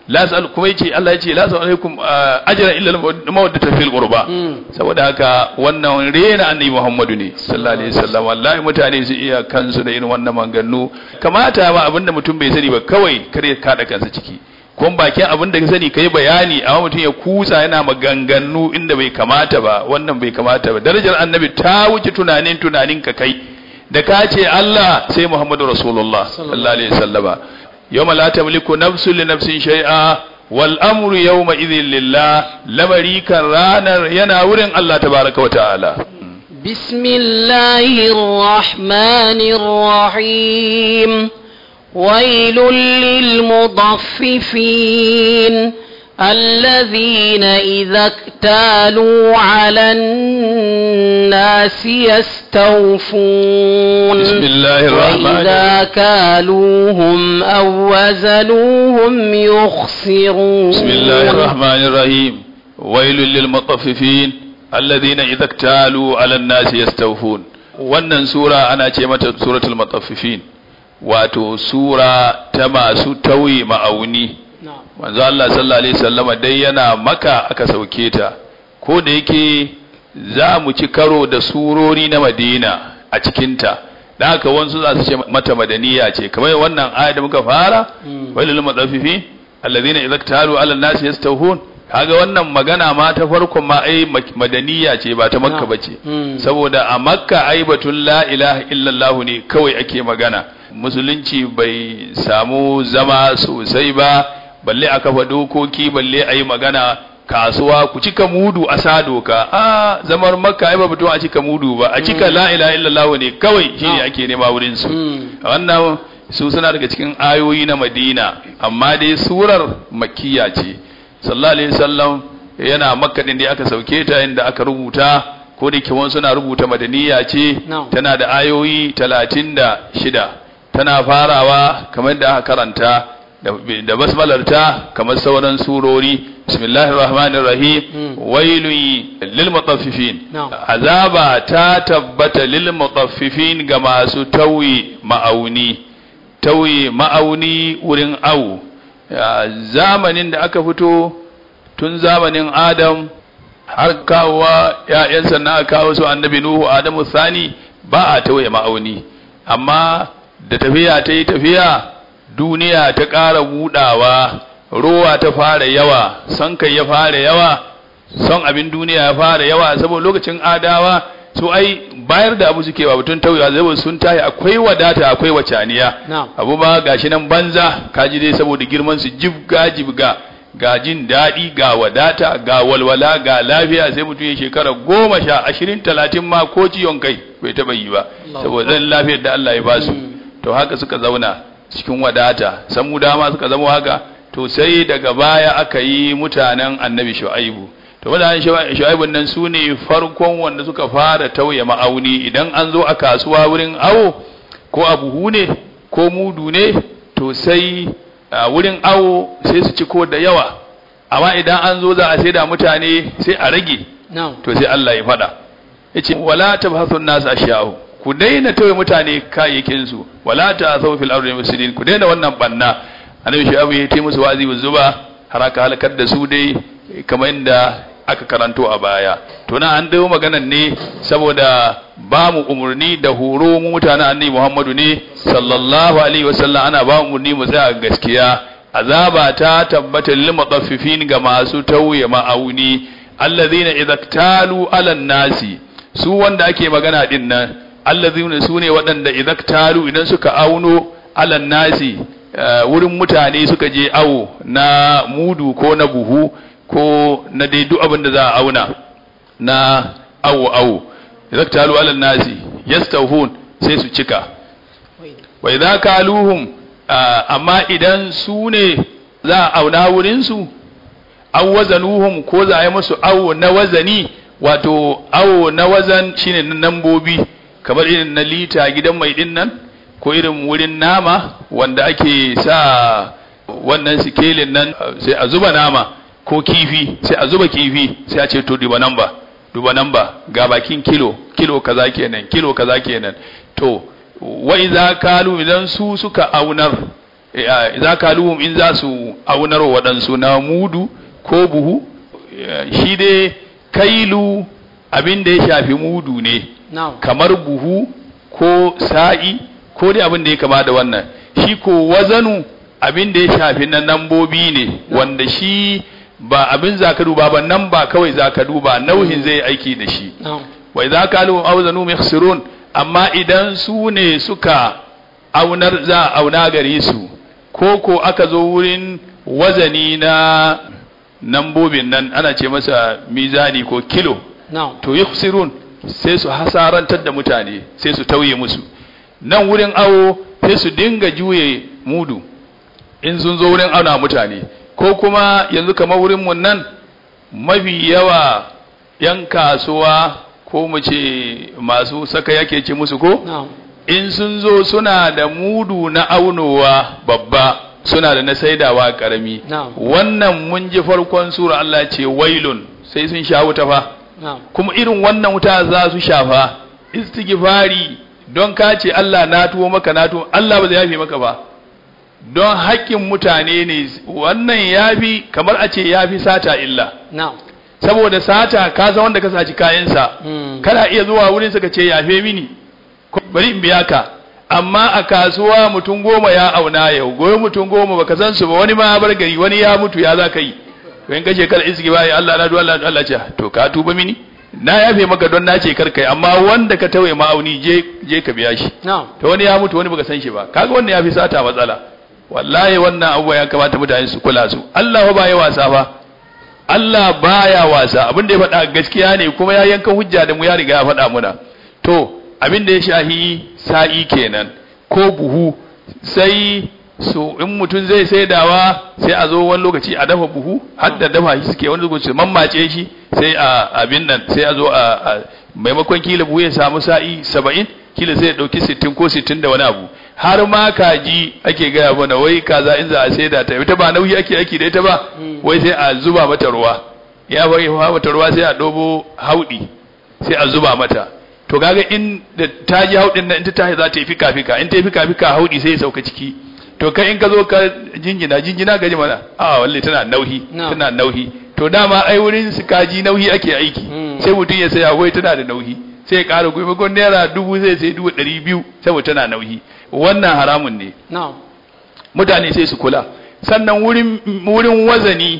la sa'al kuma yace Allah yace la sa'al alaikum ajra illa mawaddata fil qurba saboda haka wannan rena annabi Muhammadu ne sallallahu alaihi wasallam wallahi mutane su iya kansu da irin wannan maganganu kamata ba abinda mutum bai sani ba kawai kare kada kansa ciki kun bakin abin da ka sani kai bayani amma mutum ya kusa yana maganganu inda bai kamata ba wannan bai kamata ba darajar annabi ta wuce tunanin tunanin ka kai da ka ce Allah sai Muhammadu Rasulullah sallallahu alaihi wasallama yawma la tamliku nafsun li nafsin shay'a wal amru yawma idhin lillah lamari kan ranar yana wurin Allah tabaraka wa ta'ala
بسم الله الرحمن الرحيم ويل للمضففين الذين إذا اكتالوا على الناس يستوفون
بسم الله الرحمن
وإذا كالوهم أو وزنوهم يخسرون
بسم الله الرحمن الرحيم ويل للمطففين الذين إذا اكتالوا على الناس يستوفون wannan sura ana ce mata suratul mutaffifin wato sura ta masu tauye ma'auni manzo Allah sallallahu alaihi wasallama dai yana maka aka sauke ta ko da yake za mu ci karo da surori na Madina a cikin ta da haka wansu za su ce mata madaniya ce kamar wannan aya da muka fara walil mutaffifin alladhina idza talu ala an-nasi yastawhun kaga wannan magana ma ta farkon ma ai madaniya ce ba ta makka bace saboda a makka ai batun la ilaha illallah ne kawai ake magana musulunci bai samu zama sosai ba balle a kafa dokoki balle a yi magana kasuwa ku cika mudu a sa doka a zamar makka ai ba batun a cika mudu ba a cika la ilaha illallah ne kawai shine ake nema wurin su wannan su suna daga cikin ayoyi na madina amma dai surar makkiya ce sallallahu alaihi wasallam yana makka din da aka sauke ta inda aka rubuta ko da kiwon suna rubuta madaniya ce tana da ayoyi talatin da shida tana farawa kamar da aka karanta da basmalarta kamar sauran surori bismillahir rahmanir rahim wailun lil mutaffifin azaba ta tabbata lil mutaffifin ga masu tauyi ma'auni tauyi ma'auni wurin awu zamanin da aka fito tun zamanin adam har kawowa ‘ya'yansa na kawo su annabi Nuhu Adamu Sani ba a tauye ma'auni, amma da tafiya ta yi tafiya duniya ta ƙara buɗawa, rowa ta fara yawa, son kai ya fara yawa, son abin duniya ya fara yawa, saboda lokacin adawa su ai bayar da abu suke wa mutum tauyewa zai sun tayi akwai wadata akwai wacaniya abu ma gashi nan banza kaji dai saboda girman su jibga jibga ga jin daɗi ga wadata ga walwala ga lafiya sai mutum ya shekara goma sha ashirin talatin ma ko ciwon kai bai taɓa yi ba saboda zan lafiyar da Allah ya ba su to haka suka zauna cikin wadata san mu dama suka zama haka to sai daga baya aka yi mutanen annabi shu'aibu to mutanen shu'aibun nan su ne farkon wanda suka fara tauye ma'auni idan an zo a kasuwa wurin awo ko a buhu ne ko mudu ne to sai a wurin awo sai su ciko da yawa amma idan an zo za a sai da mutane sai a rage to sai Allah ya faɗa yace wala tabhasun nas ashya'u ku daina tawaye mutane kayayyakin su wala ta'thaw fil ardi mufsidin ku daina wannan banna annabi shu'abu ya yi musu wazi zuba har aka halakar da su dai kamar inda aka karanto a baya to na an dawo maganan ne saboda ba mu umarni da horo mu mutanen annabi Muhammadu ne sallallahu alaihi wasallam ana ba mu umarni mu tsaya gaskiya azaba ta tabbata lil mutaffifin ga masu tauye ma'auni allazina idza talu ala nasi su wanda ake magana din nan allazina su ne waɗanda idza talu idan suka auno ala nasi wurin mutane suka je awo na mudu ko na buhu ko na dai duk abin da za a auna na awo awo idan talu alal nasi yastawhun sai su cika wa idza kaluhum amma idan su ne za a auna wurin su aw wazanuhum ko za a yi musu awo na wazani wato awo na wazan shine na nambobi kamar irin na lita gidan mai din nan ko irin wurin nama wanda ake sa wannan sikelin nan sai a zuba nama ko kifi sai a zuba kifi sai a ce to duba namba duba namba ga bakin kilo kilo kaza kenan kilo kaza kenan to wa idza kalu idan su suka aunar za ka luhum in za su aunar waɗansu na mudu ko buhu eh, shi dai kailu abin da ya shafi mudu ne
na'am
kamar buhu ko sa'i ko dai abin da ya kama da wannan shi ko wazanu abin da ya shafi na nambobi ne wanda shi ba abin za ka duba ba nan ba kawai za ka duba nauhin zai aiki da shi
na'am
wa idza kalu awzanu yakhsirun amma idan su ne suka aunar za a auna gare su ko ko aka zo wurin wazani na nambobin nan ana ce masa mizani ko kilo
na'am
to yakhsirun sai su hasarantar da mutane sai su tauye musu nan wurin awo sai su dinga juye mudu in sun zo wurin auna mutane ko kuma yanzu kamar wurin mun nan mafi yawa yan kasuwa ko mu ce masu saka yake ce musu ko
na'am
in sun zo suna da mudu na aunowa babba suna da na saidawa karami
Na'am.
wannan mun ji farkon sura Allah ce wailun sai sun sha wuta fa
na'am
kuma irin wannan wuta za su shafa istighfari don ka ce Allah na tuwo maka na tuwo Allah ba zai yafe maka ba don haƙƙin mutane ne wannan yafi kamar a ce yafi sata illa
na'am
saboda sata ka san wanda ka saci kayansa
Mm.
kana iya zuwa wurin sa ka ce yafe mini ko bari in biya ka amma a kasuwa mutum goma ya auna yau goyi mutum goma baka san su ba wani ma ya bar gari wani ya mutu ya za ka yi to in kace kar iski bai Allah na du Allah Allah ce to ka tuba mini na yafe maka don na ce kar kai amma wanda ka tawaye ma'auni je je ka biya shi
na'am
to wani ya mutu wani baka san shi ba kaga wannan ya fi sata matsala wallahi wannan abubuwa ya kamata mutane su kula su Allah ba ya wasa ba Allah baya wasa abin da ya faɗa gaskiya ne kuma ya yanka hujja da mu ya riga ya faɗa muna to abin da ya shahi sa'i kenan ko buhu sai su in mutum zai saidawa sai a zo wani lokaci a dafa buhu har da dafa shi suke wani lokaci mammace shi sai a abin nan sai a zo a a- maimakon kila buhu ya samu sa'i saba'in kila sai ya ɗauki sittin ko sittin da wani abu har ma kaji ake gaya mana wai kaza in za a saida ta ita ba nauyi ake aiki da ita ba wai sai a zuba mata ruwa ya bai mata ruwa sai a ɗobo hauɗi sai a zuba mata to kaga in da ta ji haudin nan in ta tashi za ta yi fika fika in ta yi fika fika haudi sai ya sauka ciki to kai in ka zo ka jingina jingina gaji mana a wallahi tana nauhi
No.
tana nauhi to dama ai wurin su kaji nauhi ake aiki
Mm.
sai mutum ya saya wai tana da nauhi sai ya ƙara gobe gon naira dubu zai sai dubu ɗari biyu saboda tana nauhi wannan haramun ne
na'am
mutane sai su kula sannan wurin wurin wazani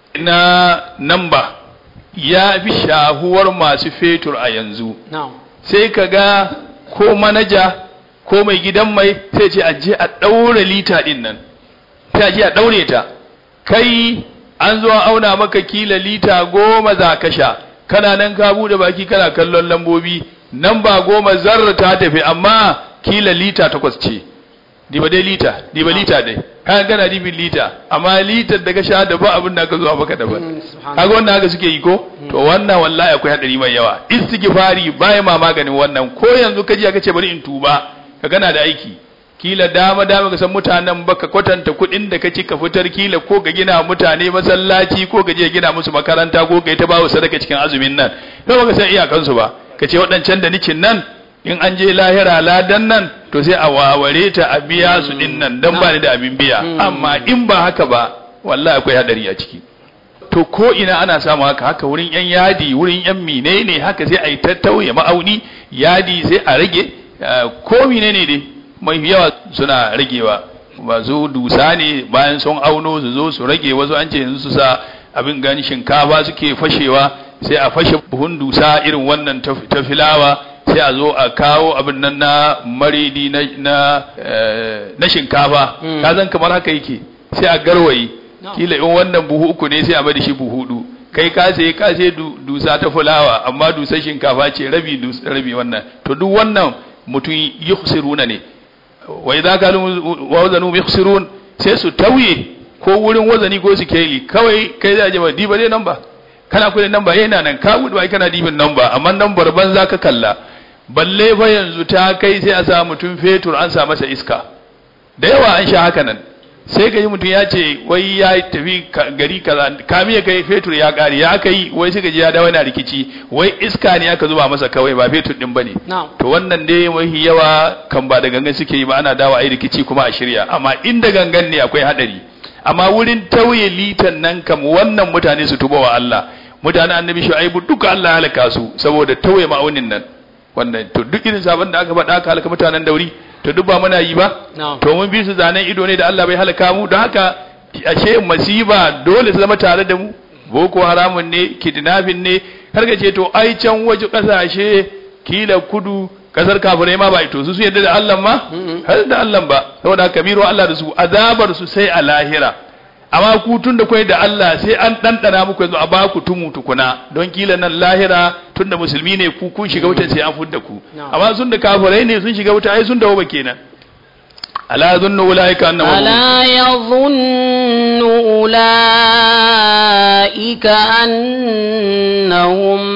na namba ya fi shahuwar masu fetur a yanzu
na'am
sai ka ga ko manaja ko mai gidan mai sai ce aje a ɗaure lita ɗin nan sai aje a ɗaure ta kai an zo an auna maka kila lita goma za ka sha kana nan ka buɗe baki kana kallon lambobi nan ba goma zarra ta tafi amma kila lita takwas ce diba dai lita diba lita dai kan gana dibin lita amma litar da ka sha da ba abin da ka zo maka daban
Mm, subhanallah.
kaga wannan haka suke yi ko to wannan wallahi akwai hadari mai yawa istighfari bai ma maganin wannan ko yanzu kaji aka ce bari in tuba ka gana da aiki kila dama dama ka san mutanen baka kwatanta kuɗin da ka ci ka fitar kila ko ka gina mutane masallaci ko ka je gina musu makaranta ko ka yi ta bawa sadaka cikin azumin nan to baka san iyakansu ba ka ce waɗancan da nikin nan in an je lahira ladan nan to sai a waware ta a biya su din nan dan ba ni da abin biya amma in ba haka ba wallahi akwai hadari a ciki to ko ina ana samu haka haka wurin yan yadi wurin yan menene haka sai a yi tattauye ma'auni yadi sai a rage eh, ko menene dai mai yawa suna ragewa masu dusa ne bayan sun auno su zo su rage wasu an ce yanzu su sa abin gani shinkafa suke fashewa sai a fashe buhun dusa irin wannan ta ta filawa sai a zo a kawo abin nan na maridi na na, eh, na shinkafa
Mm.
ka zan kamar haka yake sai a garwaye
No.
kila in wannan buhu uku ne sai a bada shi buhu hudu kai ka sai ka sai du- dusa ta fulawa amma dusar shinkafa ce rabi dus- rabi wannan to duk wannan mutum yukhsiruna ne wa idza kalu wa wazanu yukhsirun sai su tauye ko wurin wazani ko su keli kawai kai za je ba diba dai namba kana kudin namba yana nan ka gudu ai kana dibin namba amma nambar banza ka kalla balle fa yanzu ta kai sai a sa mutum fetur an sa masa iska da yawa an sha haka nan sai ka ji mutum ya ce wai ya tafi ka- gari kaza kami ya kai fetur ya kare ya kai wai sai ka ji ya dawo yana rikici wai iska ne aka zuba masa kawai ba fetur din bane
na'am
to wannan dai mafi yawa kan ba da gangan suke yi ba ana dawo a yi rikici kuma a shirya amma inda gangan ne akwai hadari amma wurin tauye litan nan kam wannan mutane su tuba wa Allah mutanen annabi shu'aibu duka Allah ya halaka su saboda tauye ma'aunin nan wannan to duk irin sabon da aka faɗa aka halaka mutanen dauri to duk ba muna yi ba
na'am
to mun bi su zanen ido ne da Allah bai halaka mu don haka ashe masiba dole su zama tare da mu boko haramun ne kidnapping ne har ka ce to ai can waje kasashe kila kudu kasar kafirai ma ba ito su su yadda da Allah ma
Mm-mm.
har da Allah ba saboda haka biro Allah da su azabar su sai a lahira amma ku tun da kai da Allah sai an ɗanɗana muku yanzu a baku tumu tukuna don kila nan lahira tun da musulmi ne ku kun shiga wutan sai an fudda ku
Na'am.
amma sun da kafirai ne sun shiga wuta ai sun dawo ba kenan ala zunnu ulaika annahum
ألا يظن أولئك أنهم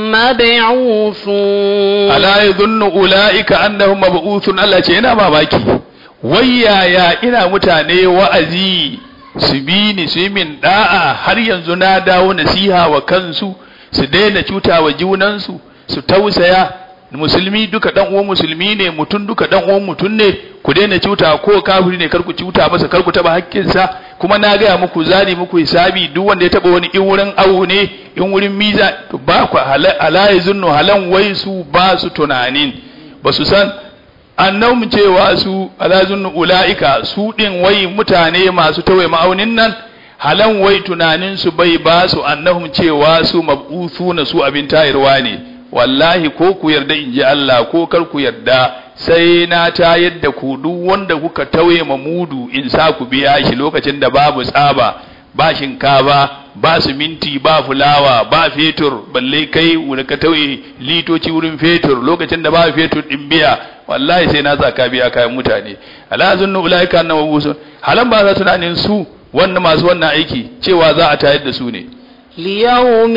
مبعوثون
ala yadhunnu ulaika annahum mab'uthun Allah ce ina mamaki wayaya ina mutane wa'azi su bi ni su yi min da'a har yanzu na dawo nasiha wa kansu su daina cuta wa junansu su tausaya musulmi duka dan uwan musulmi ne mutum duka dan uwan mutum ne ku daina cuta ko kafiri ne kar ku cuta masa kar ku taba hakkinsa kuma na gaya muku zani muku hisabi duk wanda ya taba wani in wurin awo ne in wurin miza to ba ku hala ala yazunnu halan wai su ba su tunanin ba su san annahum cewa su ala zunnu ulaika su din wai mutane masu tawaye ma'aunin nan halan wai tunanin su bai ba su annahum cewa su mab'uthuna su abin tayarwa ne wallahi ko ku yarda in ji Allah ko kar ku yarda sai na tayar da ku duk wanda kuka tauye ma mudu in sa ku biya shi lokacin da babu tsaba ba shinkafa ba siminti ba fulawa ba fetur balle kai wani ka tauye litoci wurin fetur lokacin da ba fetur din biya wallahi sai na zaka biya kayan mutane ala zunnu ulaika annahu busun halan ba za tunanin su wannan masu wannan aiki cewa za a tayar da su ne
ليوم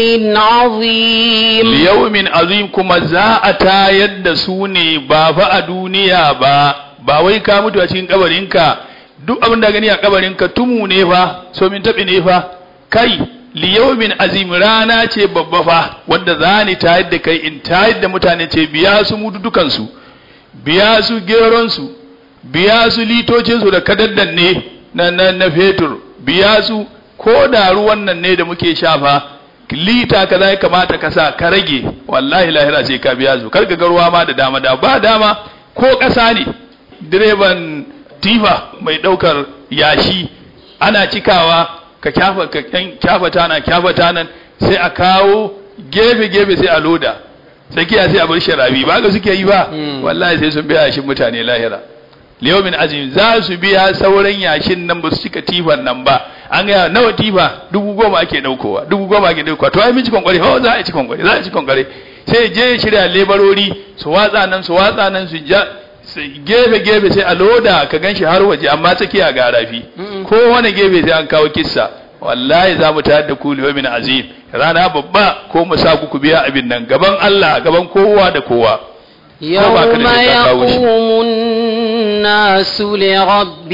عظيم
liyaumin azim kuma za a tayar da su ne ba fa a duniya ba ba wai ka mutu a cikin kabarinka duk abin da gani a kabarinka tumu ne fa so min tabi ne fa kai liyaumin azim rana ce babba fa wanda za ni tayar da kai in tayar da mutane ce biya su mutu dukansu biya su geronsu biya su litocinsu da kadaddan ne na, na, na fetur biya su ko da ruwan nan ne da muke shafa lita kaza ya kamata ka sa ka rage wallahi lahira sai ka biya su karka ga ruwa ma da dama da ba dama ko ƙasa ne direban tifa mai ɗaukar yashi ana cikawa ka kyafa ka kyan- kyafa tana kyafa tanan sai a kawo gefe gefe sai a loda tsakiya sai a bar sharabi ba ga suke yi ba
Mm.
wallahi sai sun biya yashin mutane lahira liyomin azim za su biya sauran yashin nan ba su cika tifan nan ba an gaya nawa tifa dubu goma ake daukowa dubu goma ake daukowa to ai min ci kwankwari ho za a ci kwankwari za a ci kwankwari sai je ya shirya lebarori su watsa nan su watsa nan su ja su gefe gefe sai a loda ka ganshi har waje amma tsakiya ga rafi
Mm-mm.
ko wani gefe sai an kawo kissa wallahi za mu tayar da ku liyomin azim rana babba ko mu sa ku ku biya abin nan gaban Allah gaban kowa da kowa
يوم
baka da shi ka kawo shi.
يقوم الناس لرب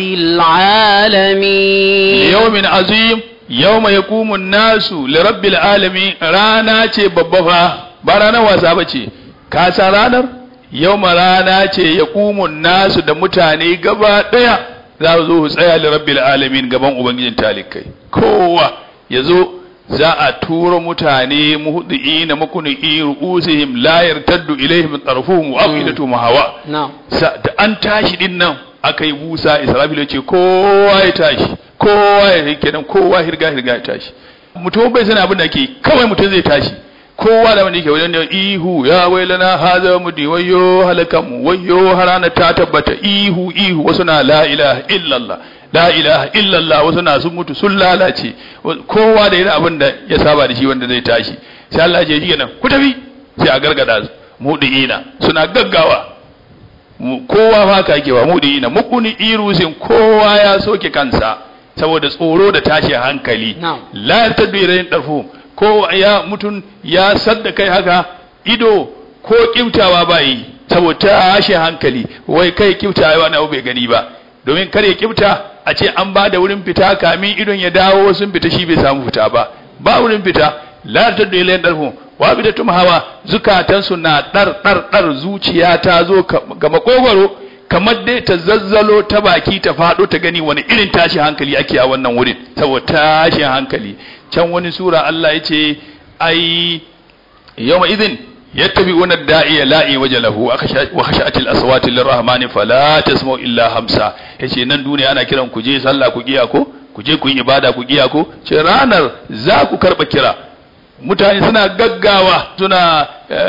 العالمين
yawmin azim yawma yaqumu an-nasu li rabbil alamin rana ce babba fa ba ranar wasa bace ka san ranar yawma rana ce yaqumu an-nasu da mutane gaba daya za su zo su tsaya li rabbil alamin gaban ubangijin talikai kowa yazo za a tura mutane muhdiina makuni ru'usihim la yartaddu ilaihim tarfuhum wa afidatuhum hawa
نعم
sa da an tashi din nan aka yi busa israfil ya ce kowa ya tashi kowa ya yi kenan kowa hirga hirga ya tashi mutum bai sani abin da ke kawai mutum zai tashi kowa da wanda yake wajen da ihu ya wailana haza mudi wayyo halakan mu wayyo harana ta tabbata ihu ihu wasu na la ilaha illallah la ilaha illallah wasu na sun mutu sun lalace kowa da irin abin da ya saba da shi wanda zai tashi sai Allah ya ce shi kenan ku tafi sai a gargada su mudiina suna gaggawa mu- kowa fa ka yake wa mudi na mukuni irusin kowa ya soke kansa saboda tsoro da tashi hankali
Na'am.
la tadbirin dafu ko ya mutun ya sadda kai haka ido ko kiftawa ba yi saboda tashi hankali wai kai kiftawa wani abu bai gani ba domin kar ya kifta a ce an ba da wurin fita kamin idon ya dawo sun fita shi bai samu fita ba ba wurin fita la taddu ilayhi darhum wa bidatum hawa zukatansu na dar dar dar zuciya ta zo ga makogwaro kamar dai ta zazzalo ta baki ta fado ta gani wani irin tashi hankali ake a wannan wurin saboda tashin hankali can wani sura Allah yace ai yawma idhin yattabi'una da'iya la'i wajalahu wa khashatil aswati lirrahmani fala tasma'u illa hamsa yace nan duniya ana kiran ku je sallah ku giya ko ku je ku yi ibada ku giya ko ce ranar za ku karba kira mutane suna gaggawa suna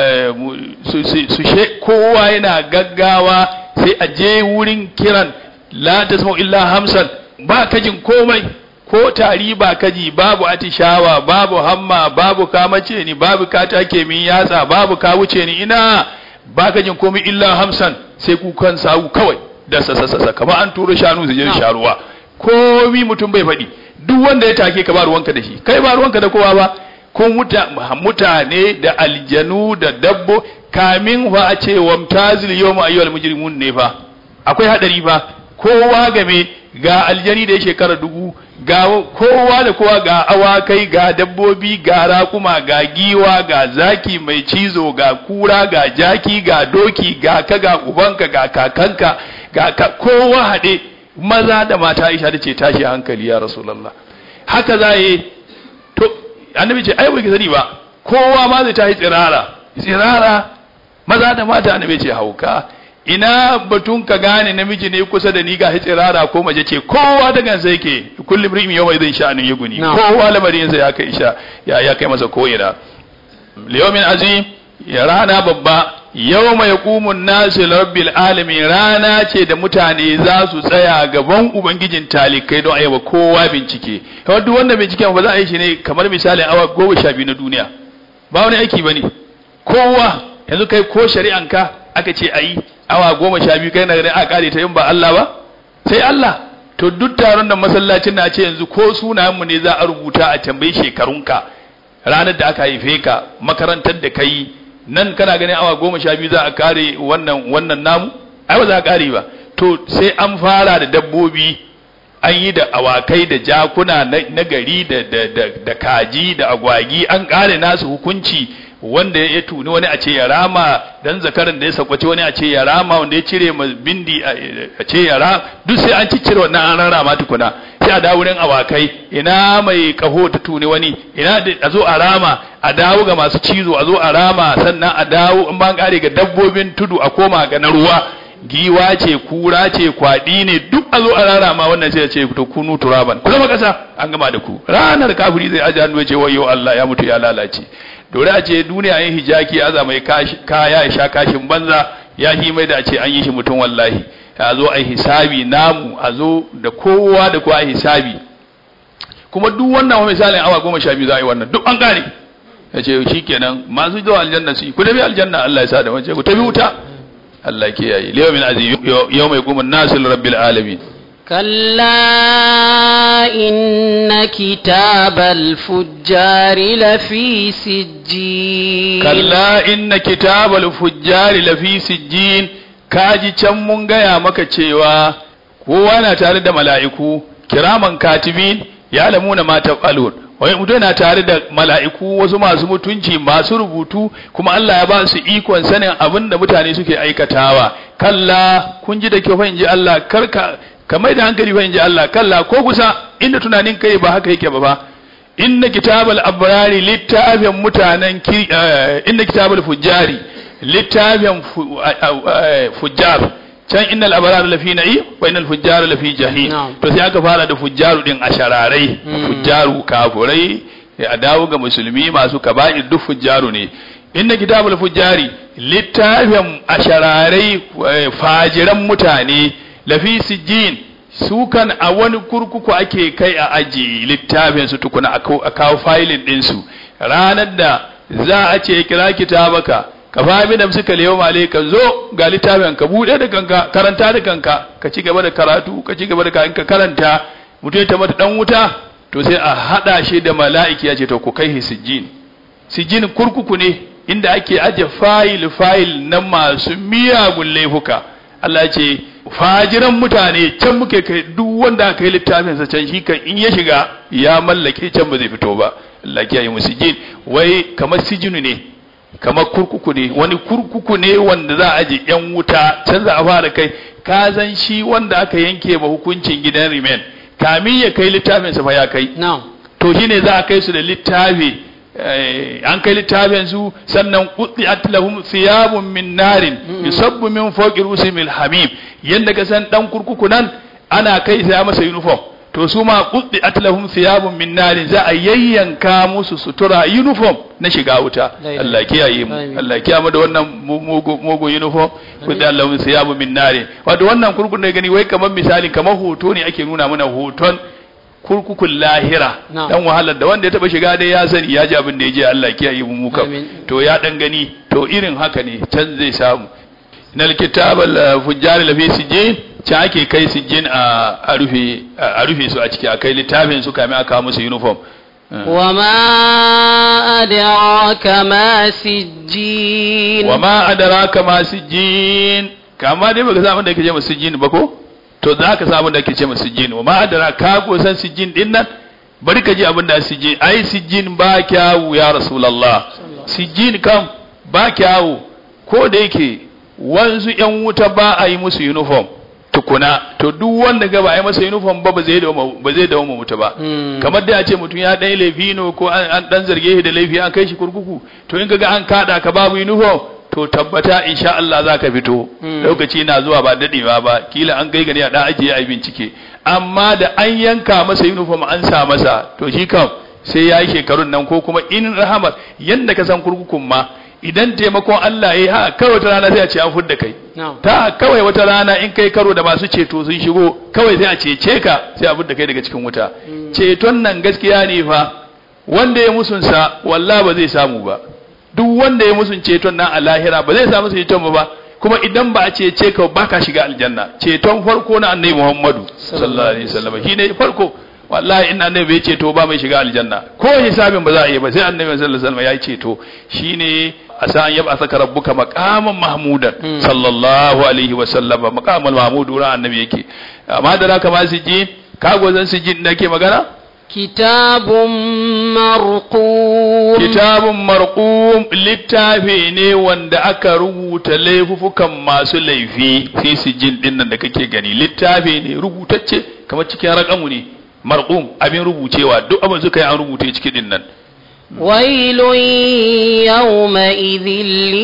su she kowa yana gaggawa sai a je wurin kiran la tasma'u illa hamsan ba kajin komai ko tari ba kaji babu atishawa babu hamma babu kamace ni babu katake min yatsa babu ka wuce ni ina ba kajin komai illa hamsan sai kukan sawu kawai da sasasasa kamar an turo shanu su je sharuwa komi mutum bai faɗi duk wanda ya take ka ba ruwanka da shi kai ba ruwanka da kowa ba ko mutane da aljanu da dabbo kamin fa a ce wamtazil yawma ayyuhal mujrimun ne fa akwai hadari fa kowa game ga aljani da ya shekara dubu ga kowa da kowa ga awakai ga dabbobi ga raƙuma ga giwa ga zaki mai cizo ga kura ga jaki ga doki ga ka ga ubanka ga kakanka ga ka, kowa haɗe maza da mata aisha da ce tashi hankali ya rasulallah haka za yi to annabi ce ai bai sani ba kowa ma zai tashi tsirara tsirara maza da mata annabi ce hauka ina batun ka gane namiji ne kusa da ni ga tsirara ko mace ce kowa da gansa yake kullum rim yau zai sha'anin ya guni kowa lamarin sa ya kai isha ya ya kai masa ko'ina liyomin azim ya rana babba yau mai kumun nasu rabbil alamin rana ce da mutane za su tsaya gaban ubangijin talikai don ayyaba kowa bincike kawai duk wanda binciken ba za a yi shi ne kamar misalin awa goma sha biyu na duniya ba wani aiki ba ne kowa yanzu kai ko shari'anka aka ce a yi awa goma sha biyu kai na ganin a kare ta yin ba Allah ba sai Allah to duk taron da masallacin na ce yanzu ko sunayenmu ne za a rubuta a tambayi shekarunka ranar da aka haife ka makarantar da kai nan kana ganin awa goma sha biyu za a kare wannan wannan namu ai ba za a kare ba to sai an fara da dabbobi an yi da awakai da jakuna na gari da kaji da agwagi an kare nasu hukunci wanda ya tuni wani a ce ya rama dan zakaran da ya sakwace wani a ce ya rama wanda ya cire ma bindi a ce ya rama duk sai an ciccire wannan an rama tukuna sai a dawo wurin awakai ina mai kaho ta tuni wani ina a zo a rama a dawo ga masu cizo a zo a rama sannan a dawo in ban kare ga dabbobin tudu a koma ga na ruwa giwa ce kura ce kwaɗi ne duk a zo a rarama wannan sai ya ce to kunu turaban ku zama kasa an gama da ku ranar kafiri zai aje hannu ya ce wayo Allah ya mutu ya lalace dore a ce duniya yin hijaki aza mai kaya ya sha kashin banza ya hi mai da a ce an yi shi mutum wallahi a zo a hisabi namu a zo da kowa da kowa a hisabi kuma duk wannan wa misalin awa goma sha biyu za a yi wannan duk an gane ya ce shi kenan masu zuwa aljanna su yi ku tafi aljanna Allah ya sa da wace ku tafi wuta Allah ke yayi liyo min azim yau mai kuma nasil rabbil alamin
كلا إن كتاب الفجار لفي سجين
kalla inna kitabal fujjari lafi sijjin kaji can mun gaya maka cewa kowa na tare da mala'iku kiraman katibin ya lamuna ma tafalun wai mutum na tare da mala'iku wasu masu mutunci masu rubutu kuma Allah ya ba su ikon sanin abin da mutane suke aikatawa kalla kun ji da kyau fa in ji Allah karka ka mai da hankali fa in ji Allah kalla ko kusa inda tunanin kai ba haka yake ba ba inna kitabal abrari littafin mutanen ki inna kitabal fujjari littafin fujjar can innal abrara lafi na'i wa innal fujjara lafi jahim to sai aka fara da fujjaru din ashararai fujjaru kafurai a dawo ga musulmi masu kaba'ir duk fujjaru ne inna kitabul fujjari littafin ashararai fajiran mutane lafi sijjin su kan a wani kurkuku ake kai a aji littafin su tukuna a kawo failin ɗinsu ranar da za a ce kira kitabaka ka fami da suka lewa male ka zo ga littafin ka buɗe da kanka karanta da kanka ka ci gaba da karatu ka ci gaba da ka karanta mutum ta mata dan wuta to sai a haɗa shi da mala'iki ya ce to ku kai sijjin sijjin kurkuku ne inda ake aje fayil fayil na masu miyagun laifuka Allah ce fajiran mutane can muke kai duk wanda aka yi littafin sa can shi kan in ya shiga ya mallake can ba zai fito ba Allah ya yi musu jin wai kamar sijinu ne kamar kurkuku ne wani kurkuku ne wanda za a je yan wuta can za a fara kai ka zan shi wanda aka yanke ma hukuncin gidan rimen kamin ya kai littafin sa fa ya kai
na'am
to shine za a kai su da littafi eh, an kai littafin su sannan qutti'at lahum thiyabun min narin yusabbu min fawqi rusimil hamim yanda ka san dan kurkuku nan ana kai sai masa uniform to su ma qutti'at lahum thiyabun min narin za a yayyanka musu sutura uniform na shiga wuta
La ilaha
Allah kiyaye mu
Amin.
Allah kiyaye mu da wannan mugu mugu uniform qutti'at lahum thiyabun min narin wato wannan kurkukun da gani wai kamar misali kamar hoto ne ake nuna mana hoton kurkukun lahira
Na'am.
dan wahalar da wanda ya taba shiga dai ya sani ya ji abin da ya je Allah ya kiyaye mu muka
Amin.
to ya dan gani to irin haka ne can zai samu nal kitabal fujjar la fi sijin can ake kai sijin a a rufe a rufe su a ciki a kai littafin su kamin aka kawo musu uniform
وما أدراك ما سجين
wa ma adraka ma sijin kama dai baka san abin da ake ce masa sijin ba ko to za ka san abin da ake ce masa sijin wa ma adraka ka ko san sijin din nan bari ka ji abin da sijin ai sijin ba kyawu ya rasulullah sijin kam ba kyawu ko da yake wanzu yan wuta ba a yi musu uniform tukuna to duk wanda ga ba a yi masa uniform ba ba zai dawo ba zai dawo wuta ba
Hmm.
kamar dai a ce mutum ya ɗan laifi ne ko an an ɗan zarge shi da laifi an kai shi kurkuku to in kaga an kaɗa ka babu uniform to tabbata insha Allah za ka fito
Mm.
lokaci na zuwa ba daɗewa ba kila an kai gani a ɗan ajiye a yi bincike amma da an yanka masa uniform an sa masa to shi kam sai ya yi shekarun nan ko kuma in rahama yanda ka san kurkukun ma idan taimakon Allah ya yi ha kawai wata rana sai a ce an fudda kai
نعم
ta kawai wata rana in kai karo da masu ceto sun shigo kawai sai a cece ka sai a da kai daga cikin wuta ceton nan gaskiya ne fa wanda ya musunsa wallah ba zai samu ba duk wanda ya musun ceton nan a lahira ba zai samu ceton ba ba kuma idan ba a cece ka ba ka shiga aljanna ceton farko na annabi Muhammadu sallallahu alaihi wasallam shi ne farko wallahi in annabi bai ceto ba mai shiga aljanna ko hisabin ba za a yi ba sai annabi sallallahu alaihi wasallam ya yi ceto shine asa an yaba saka rabbuka maqaman mahmudan
Mm.
sallallahu alaihi wasallam maqamal mahmud wurin annabi yake amma da raka ma su ji kago zan su ji da ke magana
كتاب مرقوم
kitabun marqum littafi ne wanda aka rubuta laifufukan masu laifi fi sijin din nan da kake gani littafi ne rubutacce kamar cikin rakamu ne marqum abin rubucewa duk abin suka yi an rubuce cikin din nan
ويل يومئذ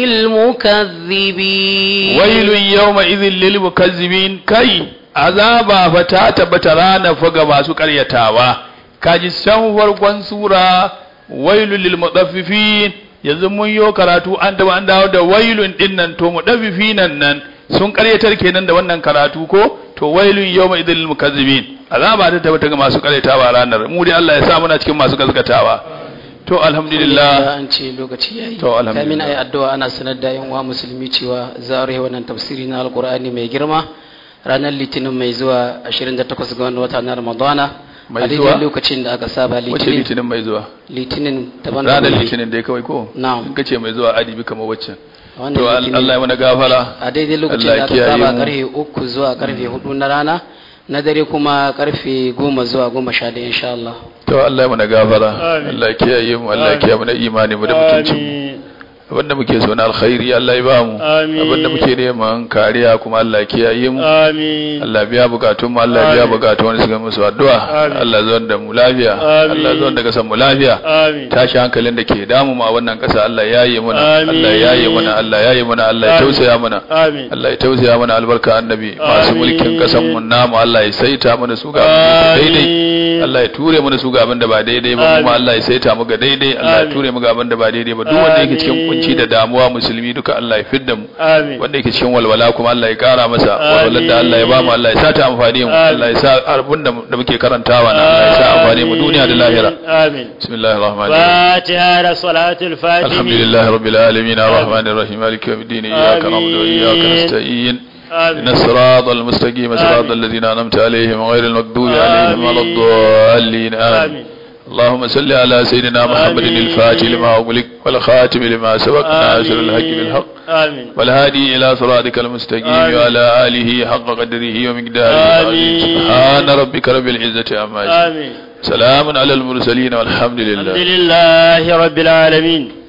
للمكذبين
wailun yawma idhil lil mukazzibin kai azaba fa ta tabbata rana fa ga masu karyatawa kaji san farkon sura wailun lil mutaffifin yanzu mun yo karatu an da an dawo da wailun din nan to mutaffifinan nan sun karyatar kenan da wannan karatu ko to wailun yawma idhil lil mukazzibin azaba ta tabbata ga masu karyatawa ranar mu dai Allah ya sa muna cikin masu gaskatawa to alhamdulillah
an ce lokaci yayi
To, alhamdulillah.
kamin ayi addu'a ana sanar da yan uwa musulmi cewa za a rufe wannan tafsiri na alqur'ani mai girma ranar litinin mai zuwa 28 ga wannan wata na ramadana
Mai
a daidai
zuwa?
lokacin da aka saba
wace
litinin
litinin mai zuwa
litinin daban
ranar litinin dai kawai ko
Na'am.
in kace mai zuwa adibi kamar waccan
wannan
to
litinin-
Allah ya mana gafara
a daidai lokacin
Allah
da
ya
aka
kiyaye
saba
mu.
karfe uku zuwa karfe hudu na rana na dare kuma karfe goma zuwa goma sha ɗaya insha Allah
to Allah ya mana gafara
Amin.
Allah ya kiyaye mu Allah ya kiyaye mana imani mu da mutuncin mu abinda muke so na alkhairi Allah ya ba mu
Amin.
abinda muke neman kariya kuma Allah ya kiyaye mu
Amin.
Allah biya bukatun mu Allah biya
Amin.
bukatun wani suka musu addu'a
Amin.
Allah zuwan da mu lafiya
Amin.
Allah zuwan da kasan mu lafiya
Amin.
tashi hankalin da ke damu mu a wannan kasa Allah ya yi mana
Amin.
Allah ya yi mana Allah ya yi mana Allah ya
Amin.
tausaya mana
Amin.
Allah ya tausaya mana albarka annabi masu
Amin.
mulkin kasan mu namu Allah ya saita mana su ga abin da ke daidai
Amin.
Allah ya ture mana su ga abin da ba daidai ba kuma
Amin.
Allah ya saita mu ga daidai Allah ya
Amin.
ture mu ga abin da ba daidai ba duk wanda yake cikin
Amin.
kunci da damuwa musulmi duka Allah ya fidda mu
Amin.
wanda yake cikin walwala kuma Allah ya kara masa
Amin.
walwalar da Allah ya ba mu Allah ya sa ta amfani mu
Amin.
Allah ya sa abin da da muke karantawa na Allah ya sa amfani mu duniya da lahira
Amin.
bismillahir rahmanir rahim
فاتحة لصلاة الفاتحة
الحمد لله رب العالمين الرحمن الرحيم مالك يوم الدين إياك
آمين.
نعبد وإياك نستعين
آمين
إن الصراط المستقيم صراط
آمين.
الذين أنعمت عليهم غير المغضوب عليهم ولا
آمين.
الضالين آمين
آمين
اللهم صل على سيدنا محمد
آمين.
الفاتح لما أغلق والخاتم لما سبق ناصر الحق بالحق
آمين
والهادي إلى صراطك المستقيم
آمين.
وعلى آله حق قدره ومقداره العظيم
آمين.
سبحان ربك رب العزة عما يصفون
آمين
سلام على المرسلين والحمد لله
الحمد لله رب العالمين